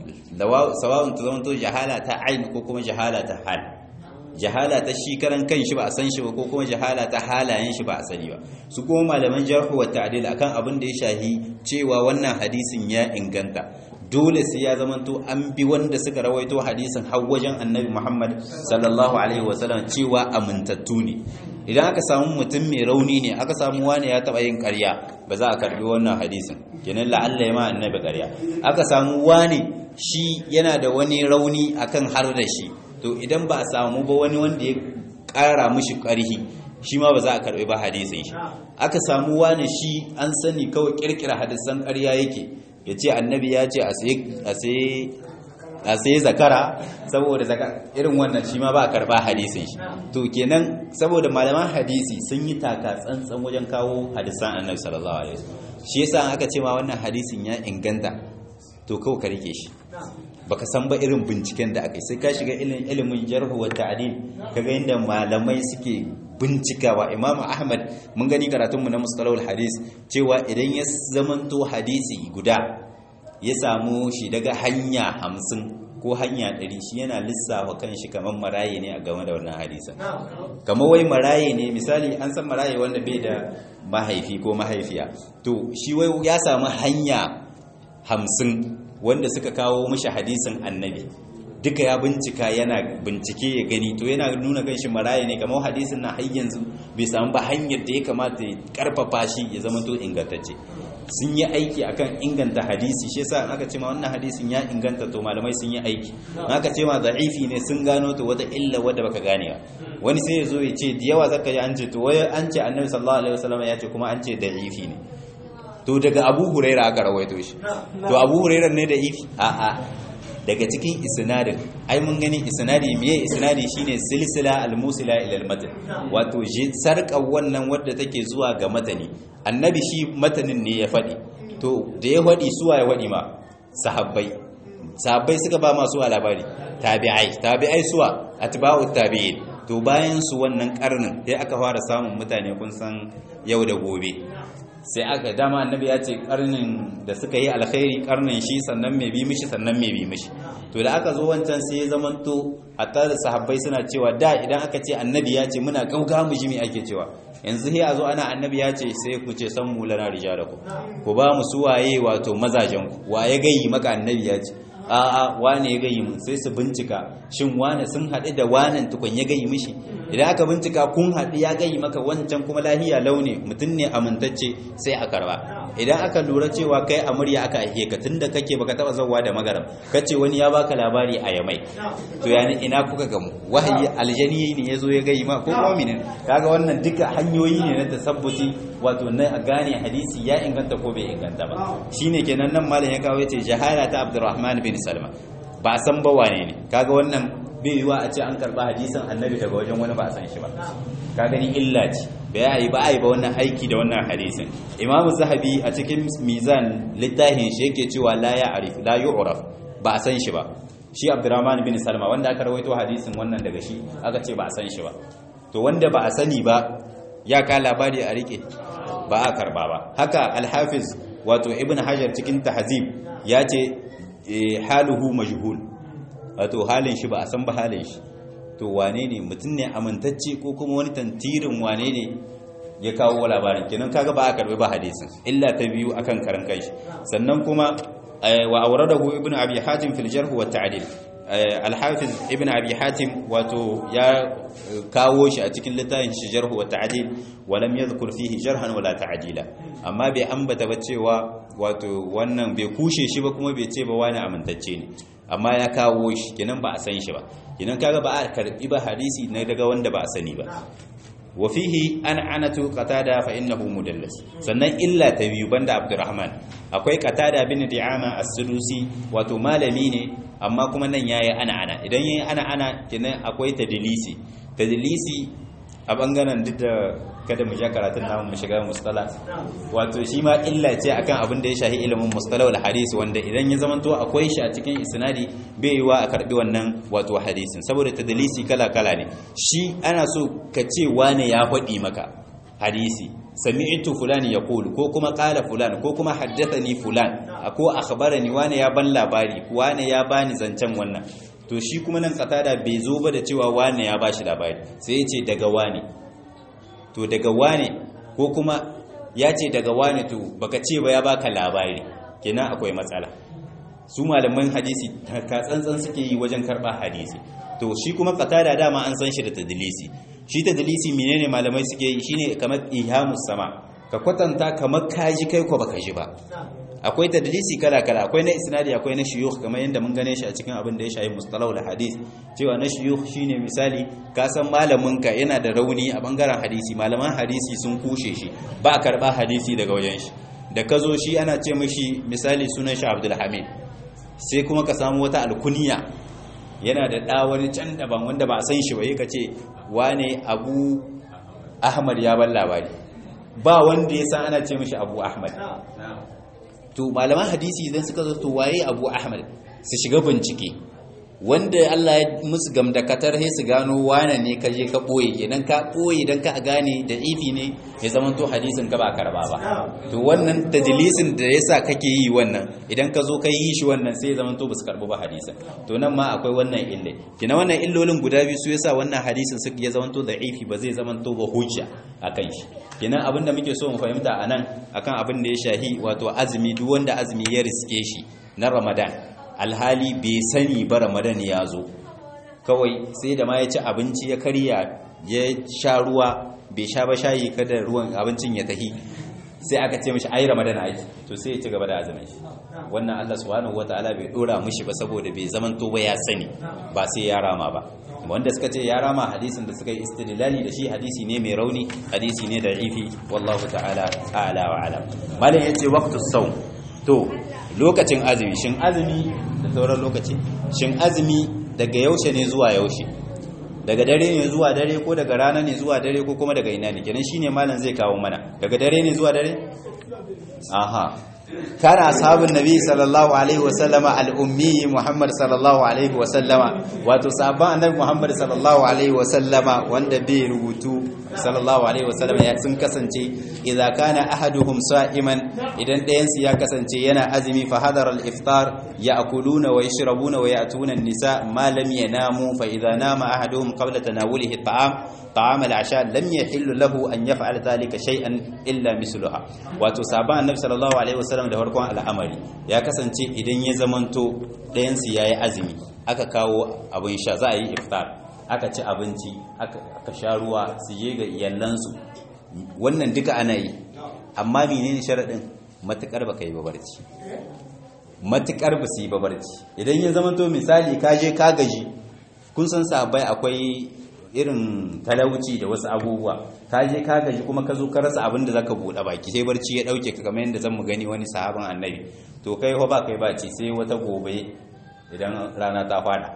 sawa'un ta zamanto jahala ta ain ko kuma jahala ta hal jahala ta shi karan kan shi ba a san shi ba ko kuma jahala ta halayen shi ba a sani ba su kuma malaman jarhu wa ta'dil akan abin da ya shahi cewa wannan hadisin ya inganta dole sai ya zamanto an bi wanda suka rawaito hadisin har wajen annabi Muhammad sallallahu alaihi wasallam cewa amintattu ne idan aka samu mutum mai rauni ne aka samu wani ya taba yin ƙarya ba za a karbi wannan hadisin kenan la'alla ya ma annabi ƙarya aka samu wani shi yana da wani rauni akan har da shi to idan ba a samu ba wani wanda ya ƙara mishi ƙarhi shi ma ba za a karɓi ba hadisin shi aka samu wani shi an sani kawai ƙirƙira hadisan ƙarya yake ya ce annabi ya ce a sai zakara saboda irin wannan shi ma ba a karɓa hadisin shi to kenan saboda malaman hadisi sun yi taka tsantsan wajen kawo hadisan annabi sallallahu alaihi wasallam shi yasa aka ce ma wannan hadisin ya inganta to kawai ka rike shi baka san ba irin binciken da aka yi sai ka shiga ilimin jarhu wa ta'dil kaga inda malamai suke bincikawa imam ahmad mun gani karatunmu na mustalahul hadis cewa idan ya zamanto hadisi guda ya samu shi daga hanya hamsin ko hanya ɗari shi yana lissafa kan shi kamar maraye ne a game da wannan hadisan kamar wai maraye ne misali an san maraye wanda bai da mahaifi ko mahaifiya to shi wai ya samu hanya hamsin wanda suka kawo mishi hadisin annabi duka ya bincika yana bincike ya gani to yana nuna kan shi maraye ne kamar hadisin na har yanzu bai samu ba hanyar da ya kamata ya karfafa shi ya zama to ingantacce sun yi aiki akan inganta hadisi shi yasa aka ce ma wannan hadisin ya inganta to malamai sun yi aiki aka ce ma da'ifi ne sun gano to wata illa wadda baka gane ba wani sai ya zo ya ce da yawa zaka ji an ce to wai an ce annabi sallallahu alaihi wasallam ya ce kuma an ce da'ifi ne to daga abu huraira aka rawaito shi to abu huraira ne da ifi a'a daga cikin isnadin ai mun gani isnadi miye isnadi shine silsila almusila ila almatan wato sarka wannan wadda take zuwa ga matani annabi shi matanin ne ya fadi to da ya fadi suwa ya fadi ma sahabbai sahabbai suka ba masu labari tabi'ai tabi'ai suwa atba'u tabi'in to bayan su wannan karnin sai aka fara samun mutane kun san yau da gobe sai aka dama annabi ya ce karnin da suka yi alkhairi karnin shi sannan mai bi mishi sannan mai bi mishi to da aka zo wancan sai ya zamanto hatta da sahabbai suna cewa da idan aka ce annabi ya ce muna gauga mu ji me ake cewa yanzu sai a zo ana annabi ya ce sai ku ce san mu lana rijalaku ku ba mu suwaye wato mazajen ku wa ya gayi maka annabi ya ce a'a wane ya gayi mun sai su bincika shin wane sun haɗu da wanan tukun ya gayi mishi idan aka bincika kun haɗu ya gayi maka wancan kuma lahiya launi mutum ne amintacce sai a karba idan aka lura cewa kai a murya aka aike ka tunda kake baka taba zauwa da magaram kace wani ya baka labari a yamai to yani ina kuka gamu wahayi aljani ne yazo ya gayi ma ko mu'minin kaga wannan duka hanyoyi ne na tasabbuti wato na a gane hadisi ya inganta ko bai inganta ba shine kenan nan malam ya kawo yace jahala ta Abdurrahman bin Salma ba san ba wane ne kaga wannan bai yiwa a ce an karba hadisin annabi daga wajen wani ba a san shi ba ka gani illa ce bai yi ba a yi ba wannan aiki da wannan hadisin imam zahabi a cikin mizan littafin shi yake cewa la ya arif la yu'raf ba a san shi ba shi abdurrahman bin salma wanda aka rawaito hadisin wannan daga shi aka ce ba a san shi ba to wanda ba a sani ba ya ka labari a rike ba a karba ba haka alhafiz wato ibn hajar cikin tahzib ya ce haluhu majhul wato halin shi ba a san ba halin shi to wane ne mutum ne amintacce ko kuma wani tantirin wane ne ya kawo labarin kenan kaga ba a karbi ba hadisin illa ta biyu akan karan kanshi sannan kuma wa awradahu ibnu abi hatim fil jarh wa ta'dil al-hafiz ibn abi hatim wato ya kawo shi a cikin littafin shi jarh wa ta'dil wa lam yadhkur fihi jarhan wala ta'dila amma bai ambata ba cewa wato wannan bai kushe shi ba kuma bai ce ba wani amintacce ne amma ya kawo shi kenan ba a san shi ba kenan kaga ba a karbi ba hadisi na daga wanda ba a sani ba wa fihi an anatu qatada fa innahu mudallas sannan illa ta biyu banda abdurrahman akwai qatada bin di'ama as-sulusi wato malami ne amma kuma nan yayi ana ana idan yayi ana ana kenan akwai tadlisi tadlisi a bangaren duk da kada mu ja karatun namu mu shiga mustala wato shi ma illa ce akan abin da ya shahi ilimin mustala wal hadisi wanda idan ya zamanto akwai shi a cikin isnadi bai yiwa a karbi wannan wato hadisin saboda tadlisi kala kala ne shi ana so ka ce wane ya faɗi maka hadisi sami'tu fulani yaqul ko kuma qala fulan ko kuma haddathani fulan ko akhbarani wane ya ban labari wane ya bani zancen wannan to shi kuma nan katada bai zo ba da cewa wane ya bashi labari sai ya ce daga wane to daga wane ko kuma ya ce daga wane to baka ce ba ya baka labari kenan akwai matsala su malaman hadisi ka tsantsan suke yi wajen karba hadisi to shi kuma katada dama an san shi da tadlisi shi tadlisi menene malamai suke yi shine kamar ihamus sama ka kwatanta kamar kaji kai ko baka ji ba akwai tadlisi kala kala akwai na isnadi akwai na shuyukh kamar yadda mun gane shi a cikin abin da ya shafi mustalahul hadith cewa na shuyukh shine misali ka san malamin ka yana da rauni a bangaren hadisi malaman hadisi sun kushe shi ba karba hadisi daga wajen shi da ka zo shi ana ce mishi misali sunan shi Abdul Hamid sai kuma ka samu wata alkuniya yana da ɗa wani can daban wanda ba a san shi ba yi ka ce wane abu ahmad ya ban labari ba wanda ya san ana ce mishi abu ahmad to malaman hadisi idan suka zo to waye abu ahmad su shiga bincike wanda Allah ya musu gamdakatar sai su gano wane ne ka je ka boye kenan ka boye dan ka gane da ifi ne ya zama to hadisin ka ba karba ba to wannan tajlisin da yasa kake yi wannan idan ka zo ka yi shi wannan sai ya zama to basu karbu ba hadisin to nan ma akwai wannan ille kina wannan illolin guda biyu su yasa wannan hadisin su ya zama to da ifi ba zai zama to ba hujja akan shi kenan abin da muke so mu fahimta anan akan abin da ya shahi wato azumi duk wanda azumi ya riske shi na Ramadan alhali bai sani ba ramadan ya zo kawai sai da ma ya ci abinci ya karya ya sha ruwa bai sha ba shayi kada ruwan abincin ya tahi sai aka ce mishi ai ramadan aiki to sai ya ci gaba da azumin shi wannan Allah subhanahu wataala bai dora mishi ba saboda bai zaman to ba ya sani ba sai ya rama ba wanda suka ce ya rama hadisin da suka yi istidlali da shi hadisi ne mai rauni hadisi ne da ifi wallahu ta'ala a'la wa alam malam yace waqtus sawm to lokacin azumi shin azumi da sauran lokaci shin azumi daga yaushe ne zuwa yaushe daga dare ne zuwa dare ko daga rana ne zuwa dare ko kuma daga ina ne kenan shine malam zai kawo mana daga dare ne zuwa dare aha kana ashabun nabi sallallahu alaihi wasallama al-ummi muhammad sallallahu alaihi wasallama wato sahabban annabi muhammad sallallahu alaihi wasallama wanda bai rubutu sallallahu alaihi wasallama ya sun kasance idza kana ahaduhum sa'iman idan ɗayan su ya kasance yana azumi fa hadara al-iftar ya'kuluna wa yashrabuna wa ya'tuna an-nisa ma lam yanamu fa idza nama ahaduhum qabla tanawulihi at-ta'am طعام العشاء لم يحل له أن يفعل ذلك شيئا إلا مثلها wato saban annabi sallallahu alaihi wasallam da farkon al'amari ya kasance idan ya zamanto ɗayan su yayi azumi aka kawo abin sha za a yi iftar aka ci abinci aka sha ruwa su je ga iyalansu wannan duka ana yi amma menene sharadin matukar baka yi babarci matukar ba su yi babarci idan ya zamanto misali ka je ka gaji kun san sahabbai akwai irin talauci da wasu abubuwa ka je ka gaji kuma ka zo ka rasa abin da zaka buɗe baki sai barci ya dauke ka kamar yadda zan mu gani wani sahaban annabi to kai fa ba kai ba ci sai wata gobe idan rana ta fada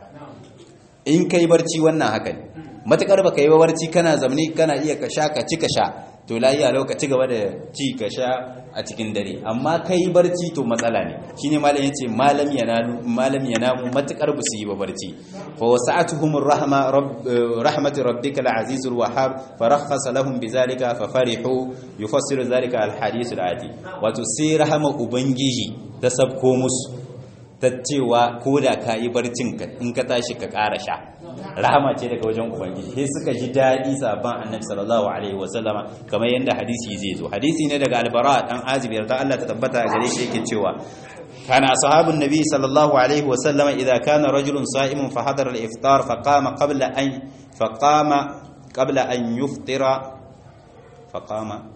in kai barci wannan haka ne matakar baka yi ba barci kana zamani kana iya ka sha ka ci ka sha to lafiya lokaci gaba da ci ka sha a cikin dare amma kai barci to matsala ne shine malam yace malam yanalu malam yanamu matakar bu su yi ba barci fa wasa'atuhum rahma rahmatu rabbika al-azizul wahhab farakhasa lahum bizalika fa farihu yufassiru zalika al-hadith al-ati wato sai rahama ubangiji ta sabko musu ta cewa ko da ka yi barcin in ka tashi ka ƙara sha rahama ce daga wajen ubangiji sai suka ji daɗi sabon annabi sallallahu alaihi wasallama kamar yadda hadisi zai zo hadisi ne daga albara dan azib yarda Allah ta tabbata a gare shi yake cewa kana ashabun nabi sallallahu alaihi wasallama idza kana rajulun sa'imun fa hadara al-iftar fa qama qabla an fa qama qabla an yuftira fa qama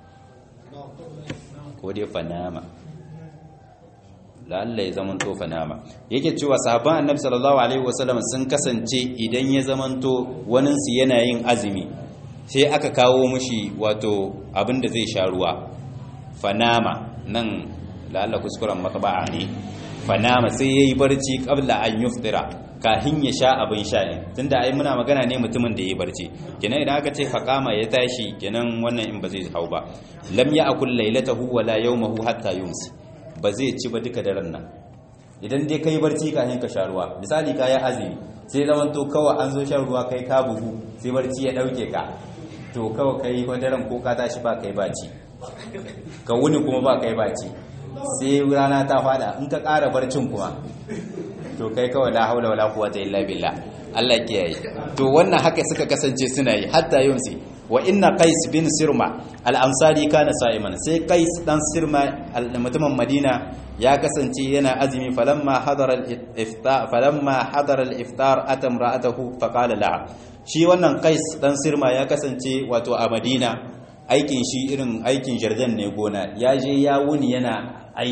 ko dai fa nama la'alla ya zamanto fanama yake cewa sahabban annabi sallallahu alaihi wasallam sun kasance idan ya zamanto wanin su yana yin azumi sai aka kawo mushi wato abin da zai sha ruwa fanama nan la'alla kuskuren makaba'a ne fanama sai yayi barci qabla an yuftira kahin ya sha abin sha ne tunda ai muna magana ne mutumin da yayi barci kenan idan aka ce faqama ya tashi kenan wannan in ba zai hau ba lam ya'kul laylatahu wala yawmahu hatta yumsi ba zai ci ba duka daren nan idan dai kai barci kafin ka sha ruwa misali ka yi azumi sai zaman to kawai an zo shan ruwa kai ka bugu sai barci ya dauke ka to kawai kai ko daren ko ka tashi ba kai baci ka wuni kuma ba kai baci sai rana ta fada in ka ƙara barcin kuma to kai kawai la haula wala quwwata illa billah Allah kiyaye to wannan haka suka kasance suna yi hatta yunsi wa inna qais bin sirma al-ansari kana sa'iman sai qais dan sirma mutumin madina ya kasance yana azumi falamma hadara al-iftar falamma hadara al-iftar atam ra'atahu faqala laha shi wannan qais dan sirma ya kasance wato a madina aikin shi irin aikin jardan ne gona ya je ya wuni yana aiki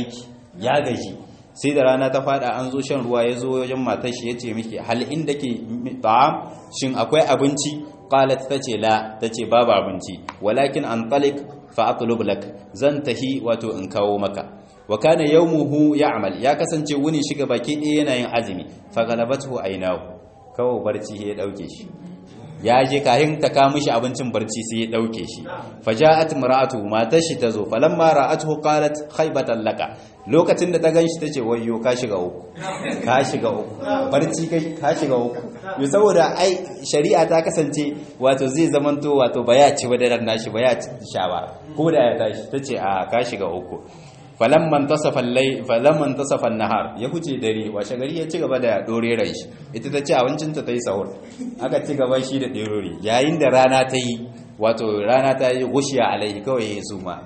ya gaji sai da rana ta fada an zo shan ruwa ya zo wajen matar shi ya ce miki hal inda ke ta'am shin akwai abinci qalat tace la tace babu abinci walakin an talik fa atlub lak zan tahi wato in kawo maka wa kana yawmuhu ya'mal ya kasance wuni shiga baki ɗaya yana yin azumi fa galabathu aynahu kawo barci ya dauke shi ya je kahin ta ka mishi abincin barci sai ya dauke shi faja'at mar'atu matar shi tazo falamma ra'atuhu qalat khaybatan laka lokacin da ta ganshi tace wayyo ka shiga uku ka shiga uku barci kai ka shiga uku yo saboda ai shari'a ta kasance wato zai zamanto wato baya ci wadaran nashi baya ci shawa ko da ya tashi tace a ka shiga uku falamman tasafa lai falamman tasafa nahar ya huce dare washe gari ya ci gaba da doreran shi ita ta ci abincin ta tayi sahur aka ci gaba shi da derori yayin da rana ta yi wato rana ta yi gushiya alaihi kawai ya suma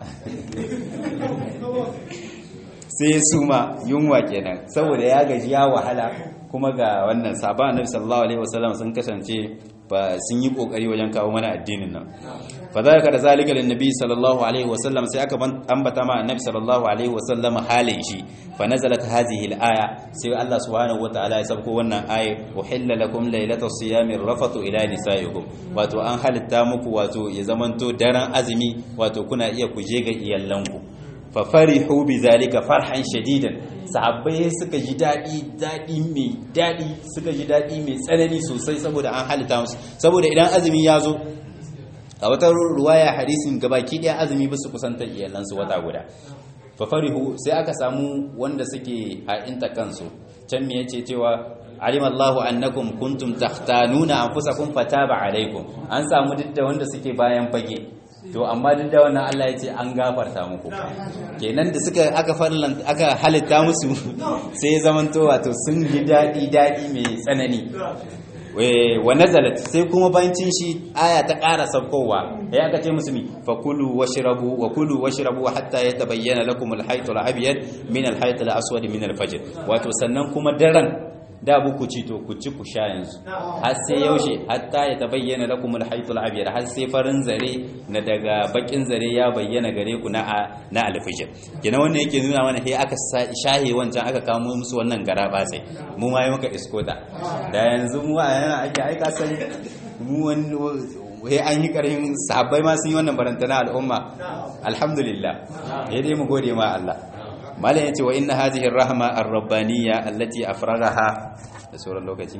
sai ya suma yunwa kenan saboda ya gaji ya wahala kuma ga wannan sabon annabi sallallahu alaihi wasallam sun kasance ba sun yi kokari wajen kawo mana addinin nan fa zalika da zalika lin nabi sallallahu alaihi wasallam sai aka ambata ma annabi sallallahu alaihi wasallam halin shi fa nazalat hadhihi al-aya sai Allah subhanahu wataala ya sabko wannan aya uhilla lakum laylatas siyami rafatu ila nisaikum wato an halitta muku wato ya zamanto daren azumi wato kuna iya kuje ga iyalanku fa farihu bi zalika farhan shadidan sahabbai suka ji daɗi daɗi mai daɗi suka ji daɗi mai tsanani sosai saboda an halitta musu saboda idan azumi ya zo a wata ruwaya hadisin gabaki ɗaya azumi ba su kusantar iyalansu wata guda fafarihu sai aka samu wanda suke ha'inta kansu can me yace cewa alima Allahu annakum kuntum takhtanuna anfusakum fataba alaikum an samu duk da wanda suke bayan fage to amma duk da wannan Allah ya ce an gafarta muku kenan da suka aka farlan aka halitta musu sai ya zamanto wato sun ji dadi dadi mai tsanani wa nazalat sai kuma bancin shi aya ta ƙara saukowa ya aka ce musu mi fakulu washrabu wa kulu washrabu hatta yatabayyana lakum al-hayt al-abyad min al-hayt al-aswad min al-fajr wato sannan kuma daren da buku ci to ku ci ku sha yanzu har sai yaushe hatta ya tabayyana lakum al-hayt al-abyad har sai farin zare na daga bakin zare ya bayyana gare ku na na al-fajr kina wannan yake nuna mana sai aka shahe wancan aka kamo musu wannan garaba sai mu ma yi maka iskota da yanzu mu a yana ake aika san mu wani wai an yi karhin sahabbai ma sun yi wannan barantana al'umma alhamdulillah ya dai mu gode ma Allah malam yace wa inna hadhihi ar-rahma ar-rabbaniyya allati afragaha da sauran lokaci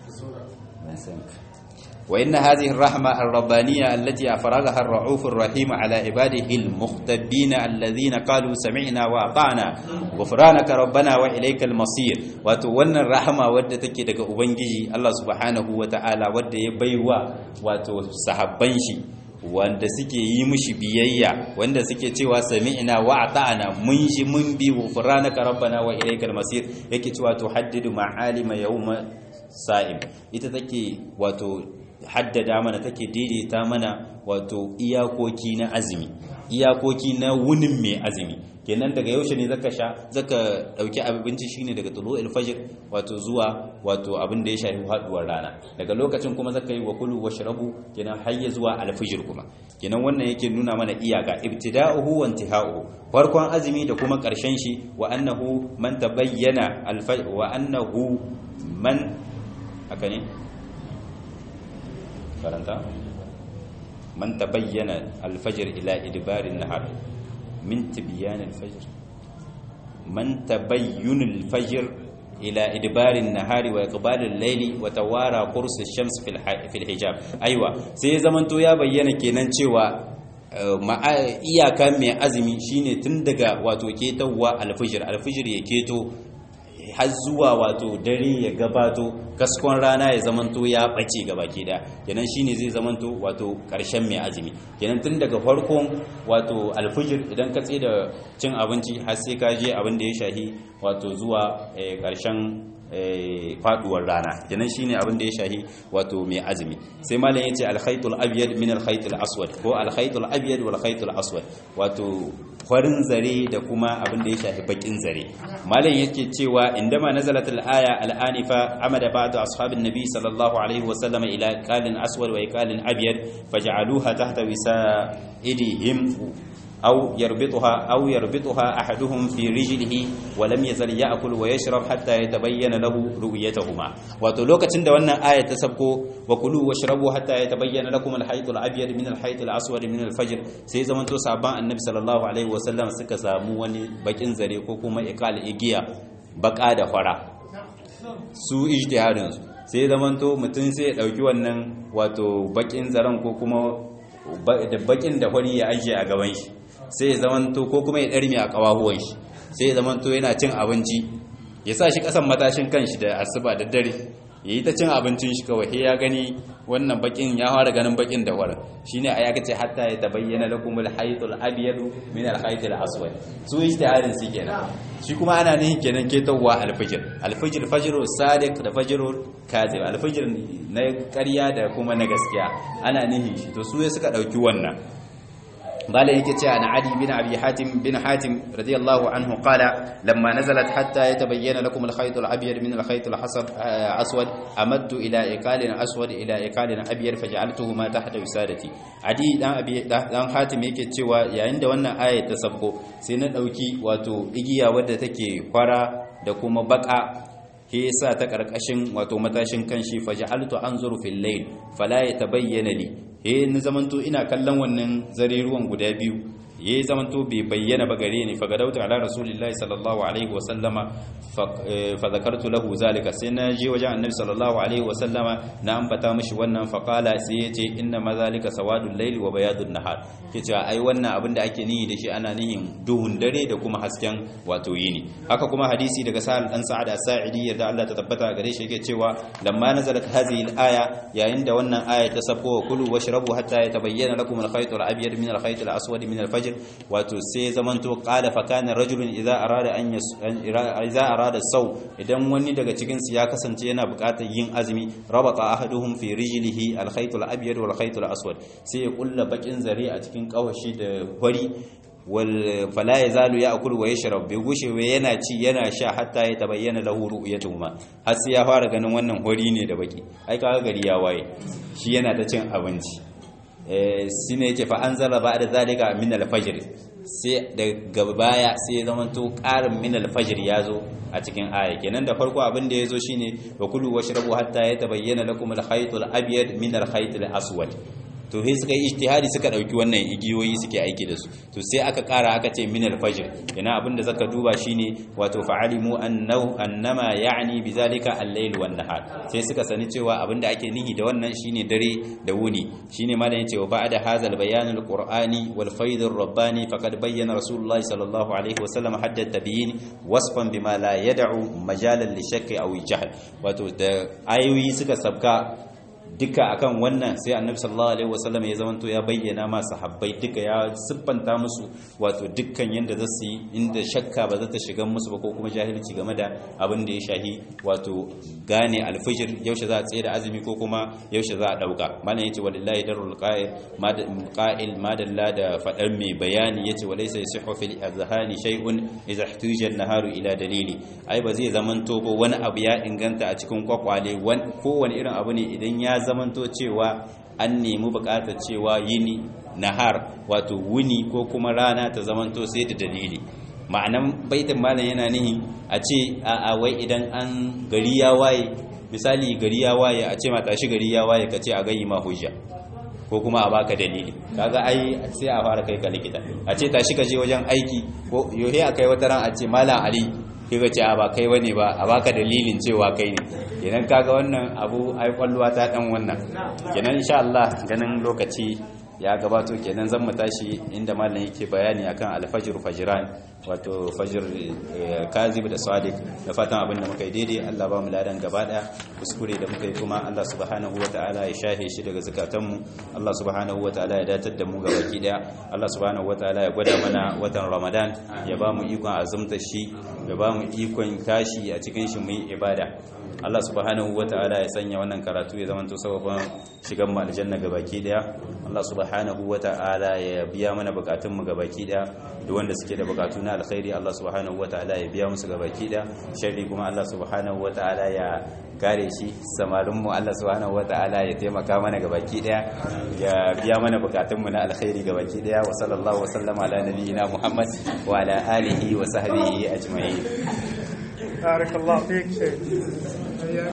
wa inna hadhihi ar-rahma ar-rabbaniyya allati afragaha ar-ra'uf ar-rahim ala ibadihi al-mukhtabin alladhina qalu sami'na wa ata'na ghufranaka rabbana wa ilayka al-masir wato wannan rahama wadda take daga ubangiji Allah subhanahu wa ta'ala wadda ya baiwa wato sahabban shi wanda suke yi mushi biyayya wanda suke cewa sami'na wa ata'na mun shi mun bi ghufranaka rabbana wa ilaykal masir yake cewa to haddidu ma'alima yawma sa'im ita take wato haddada mana take daidaita mana wato iyakoki na azumi iyakoki na wunin mai azumi kenan daga yaushe ne zaka sha zaka dauki abinci shine daga tulu'il fajr wato zuwa wato abin da ya shafi haduwar rana daga lokacin kuma zaka yi wa kulu washrabu kenan har ya zuwa alfajr kuma kenan wannan yake nuna mana iyaka ibtida'uhu wa intiha'uhu farkon azumi da kuma karshen shi wa annahu man tabayyana alfajr wa annahu man haka ne karanta man tabayyana alfajr ila idbarin nahar من تبيان الفجر من تبين الفجر إلى إدبار النهار وإقبال الليل وتوارى قرص الشمس في الحجاب أيوة سي زمن تو يا بينا kenan cewa iyaka mai azumi shine tun daga wato ketowa alfijir alfijir ya keto har zuwa wato dare ya gabato kaskon rana ya zamanto ya bace gaba ke da kenan shine zai zamanto wato karshen mai azumi kenan tun daga farkon wato alfijir idan ka da cin abinci har sai ka je abin da ya shahi wato zuwa karshen faduwar rana kenan shine abin da ya shahi wato mai azumi sai malam yace al-khaytul abyad min al-khaytul aswad ko al-khaytul abyad wal khaytul aswad wato farin zare da kuma abin da ya shafi bakin zare malam yake cewa indama nazalat al-aya al-anifa amada ba'du ashabin nabi sallallahu alaihi wa sallam ila qalin aswad wa qalin abyad faj'aluha tahta wisaidihim أو يربطها أو يربطها أحدهم في رجله ولم يزل يأكل ويشرب حتى يتبين له رؤيتهما وتلوكة عند وانا آية تسبقوا وكلوا واشربوا حتى يتبين لكم الحيط الأبيض من الحيط الأسود من الفجر سي زمن تو صعبان النبي صلى الله عليه وسلم suka samu wani bakin zare ko kuma ikal igiya baka da fara su ijtihadin su sai zaman to mutum sai ya dauki wannan wato bakin zaren ko kuma da bakin da fari ya ajiye a gaban shi sai ya zamanto ko kuma ya ɗarmi a ƙawahuwan shi sai ya zamanto yana cin abinci ya sa shi ƙasan matashin kanshi da asuba da dare ya yi ta cin abincin shi kawai ya gani wannan bakin ya fara ganin bakin da wara shine a yaka ce hatta ya tabayyana lakum al-haytul abyad min al-haytil aswad su ijtihadin su kenan shi kuma ana nihin kenan ketowa al-fajr al-fajr fajru sadiq da fajru kazib al-fajr na ƙarya da kuma na gaskiya ana nihin shi to su suka dauki wannan قال يكتي عن علي بن أبي حاتم بن حاتم رضي الله عنه قال لما نزلت حتى يتبين لكم الخيط الأبيض من الخيط الأسود أمدت إلى إقال أسود إلى إقال أبيض فجعلتهما تحت وسادتي علي دان أبي دان حاتم يكتي ويعند وانا آية تسبقو سنة أوكي واتو إجيا ودتكي فرا da kuma baka he yasa ta karkashin wato matashin kanshi faj'altu anzuru fil layl fala yatabayyana li he ni zamanto ina kallon wannan zare ruwan guda biyu ya zamanto bai bayyana ba gare ni fagadauta ala rasulillahi sallallahu alaihi wa sallama fa zakartu lahu zalika sai na je wajen annabi sallallahu alaihi wa sallama na ambata mishi wannan fa qala sai yace inna ma zalika sawadul layli wa bayadun nahar kace ai wannan abin da ake nihi da shi ana nihin duhun dare da kuma hasken wato yini haka kuma hadisi daga sa'al dan sa'ad as-sa'idi yadda Allah ta tabbata gare shi yake cewa lamma nazalat hadhihi al-aya yayin da wannan aya ta sako kulu washrabu hatta yatabayyana lakum al-khayt al-abyad min al-khayt al-aswad min al-fajr fajr wato sai zamanto qala fa kana rajulun idza arada an idza arada saw idan wani daga cikin su ya kasance yana buƙatar yin azumi rabata ahaduhum fi rijlihi al-khayt al-abyad wal khayt al-aswad sai ya kulla bakin zare a cikin kawashi da hori wal fala yazalu ya'kul wa yashrab bi gushe wa yana ci yana sha hatta ya tabayyana lahu ru'yatuhuma har sai ya fara ganin wannan hori ne da baki ai kaga gari ya waye shi yana ta cin abinci shi ne yake fa'an zara ba da zalika min alfajir sai daga baya sai ya zama to ƙarin min alfajir ya zo a cikin aya kenan da farko abin da ya zo shi ne wa kulu wa shirabu hatta ya tabayyana lakum alkhaytul abyad min alkhaytul aswad to sai suka yi ijtihadi suka dauki wannan igiyoyi suke aiki da su to sai aka kara aka ce min al-fajr yana abinda zaka duba shine wato fa'alimu annahu annama ya'ni bizalika al-layl wan nahar sai suka sani cewa abinda ake nihi da wannan shine dare da wuni shine malam yace wa ba'da hadha al-bayan al-qur'ani wal fayd ar-rabbani faqad bayyana rasulullahi sallallahu alaihi wa sallam hadda tabyin wasfan bima la yad'u majalan li shakki aw jahl wato da ayoyi suka sabka duka akan wannan sai annabi sallallahu alaihi wasallam ya zamanto ya bayyana ma sahabbai duka ya siffanta musu wato dukkan yanda za su yi inda shakka ba za ta shiga musu ba ko kuma jahilci game da abin da ya shahi wato gane alfijir yaushe za a tsaye da azumi ko kuma yaushe za a dauka malam yace walillahi darul qa'il qa'il madalla da fadar mai bayani yace walaysa yasihu fil azhani shay'un idza ihtija an-naharu ila dalili ai ba zai zamanto ba wani abu ya inganta a cikin kwakwale kowane irin abu ne idan ya zamanto cewa an nemi bukatar cewa yini nahar wato wuni ko kuma rana ta zamanto sai da dalili ma'anan baitin malam yana nihi a ce a wai idan an gari ya waye misali gari ya waye a ce mata shi gari ya waye ka ce a gayi ma hujja ko kuma a baka dalili kaga ai sai a fara kai ka likita a ce tashi ka je wajen aiki ko yohe a kai wata ran a ce malam ali kika ce a ba kai wane ba a baka dalilin cewa kai ne kenan kaga wannan abu ai kwalluwa ta dan wannan kenan insha Allah ganin lokaci ya gabato kenan zan mu tashi inda malam yake bayani akan alfajr fajran wato fajr kazib da sadiq da fatan abin da muka yi daidai Allah ba mu ladan gaba daya kuskure da muka yi kuma Allah subhanahu wataala ya shahe shi daga zakatan mu Allah subhanahu wataala ya datar da mu gaba ki daya Allah subhanahu wataala ya gwada mana watan Ramadan ya ba mu ikon azumta shi ya ba mu ikon tashi a cikin shi mu yi ibada Allah subhanahu wataala ya sanya wannan karatu ya zama to sababin shigan mu aljanna gabaki daya Allah subhanahu wataala ya biya mana bukatun mu gabaki daya duk wanda suke da bukatu na alkhairi Allah subhanahu wataala ya biya musu gabaki daya sharri kuma Allah subhanahu wataala ya kare shi samarin mu Allah subhanahu wataala ya taimaka mana gabaki daya ya biya mana bukatun mu na alkhairi gabaki daya wa sallallahu wa sallama ala nabiyyina Muhammad wa ala alihi wa sahbihi ajma'in بارك الله فيك شيخ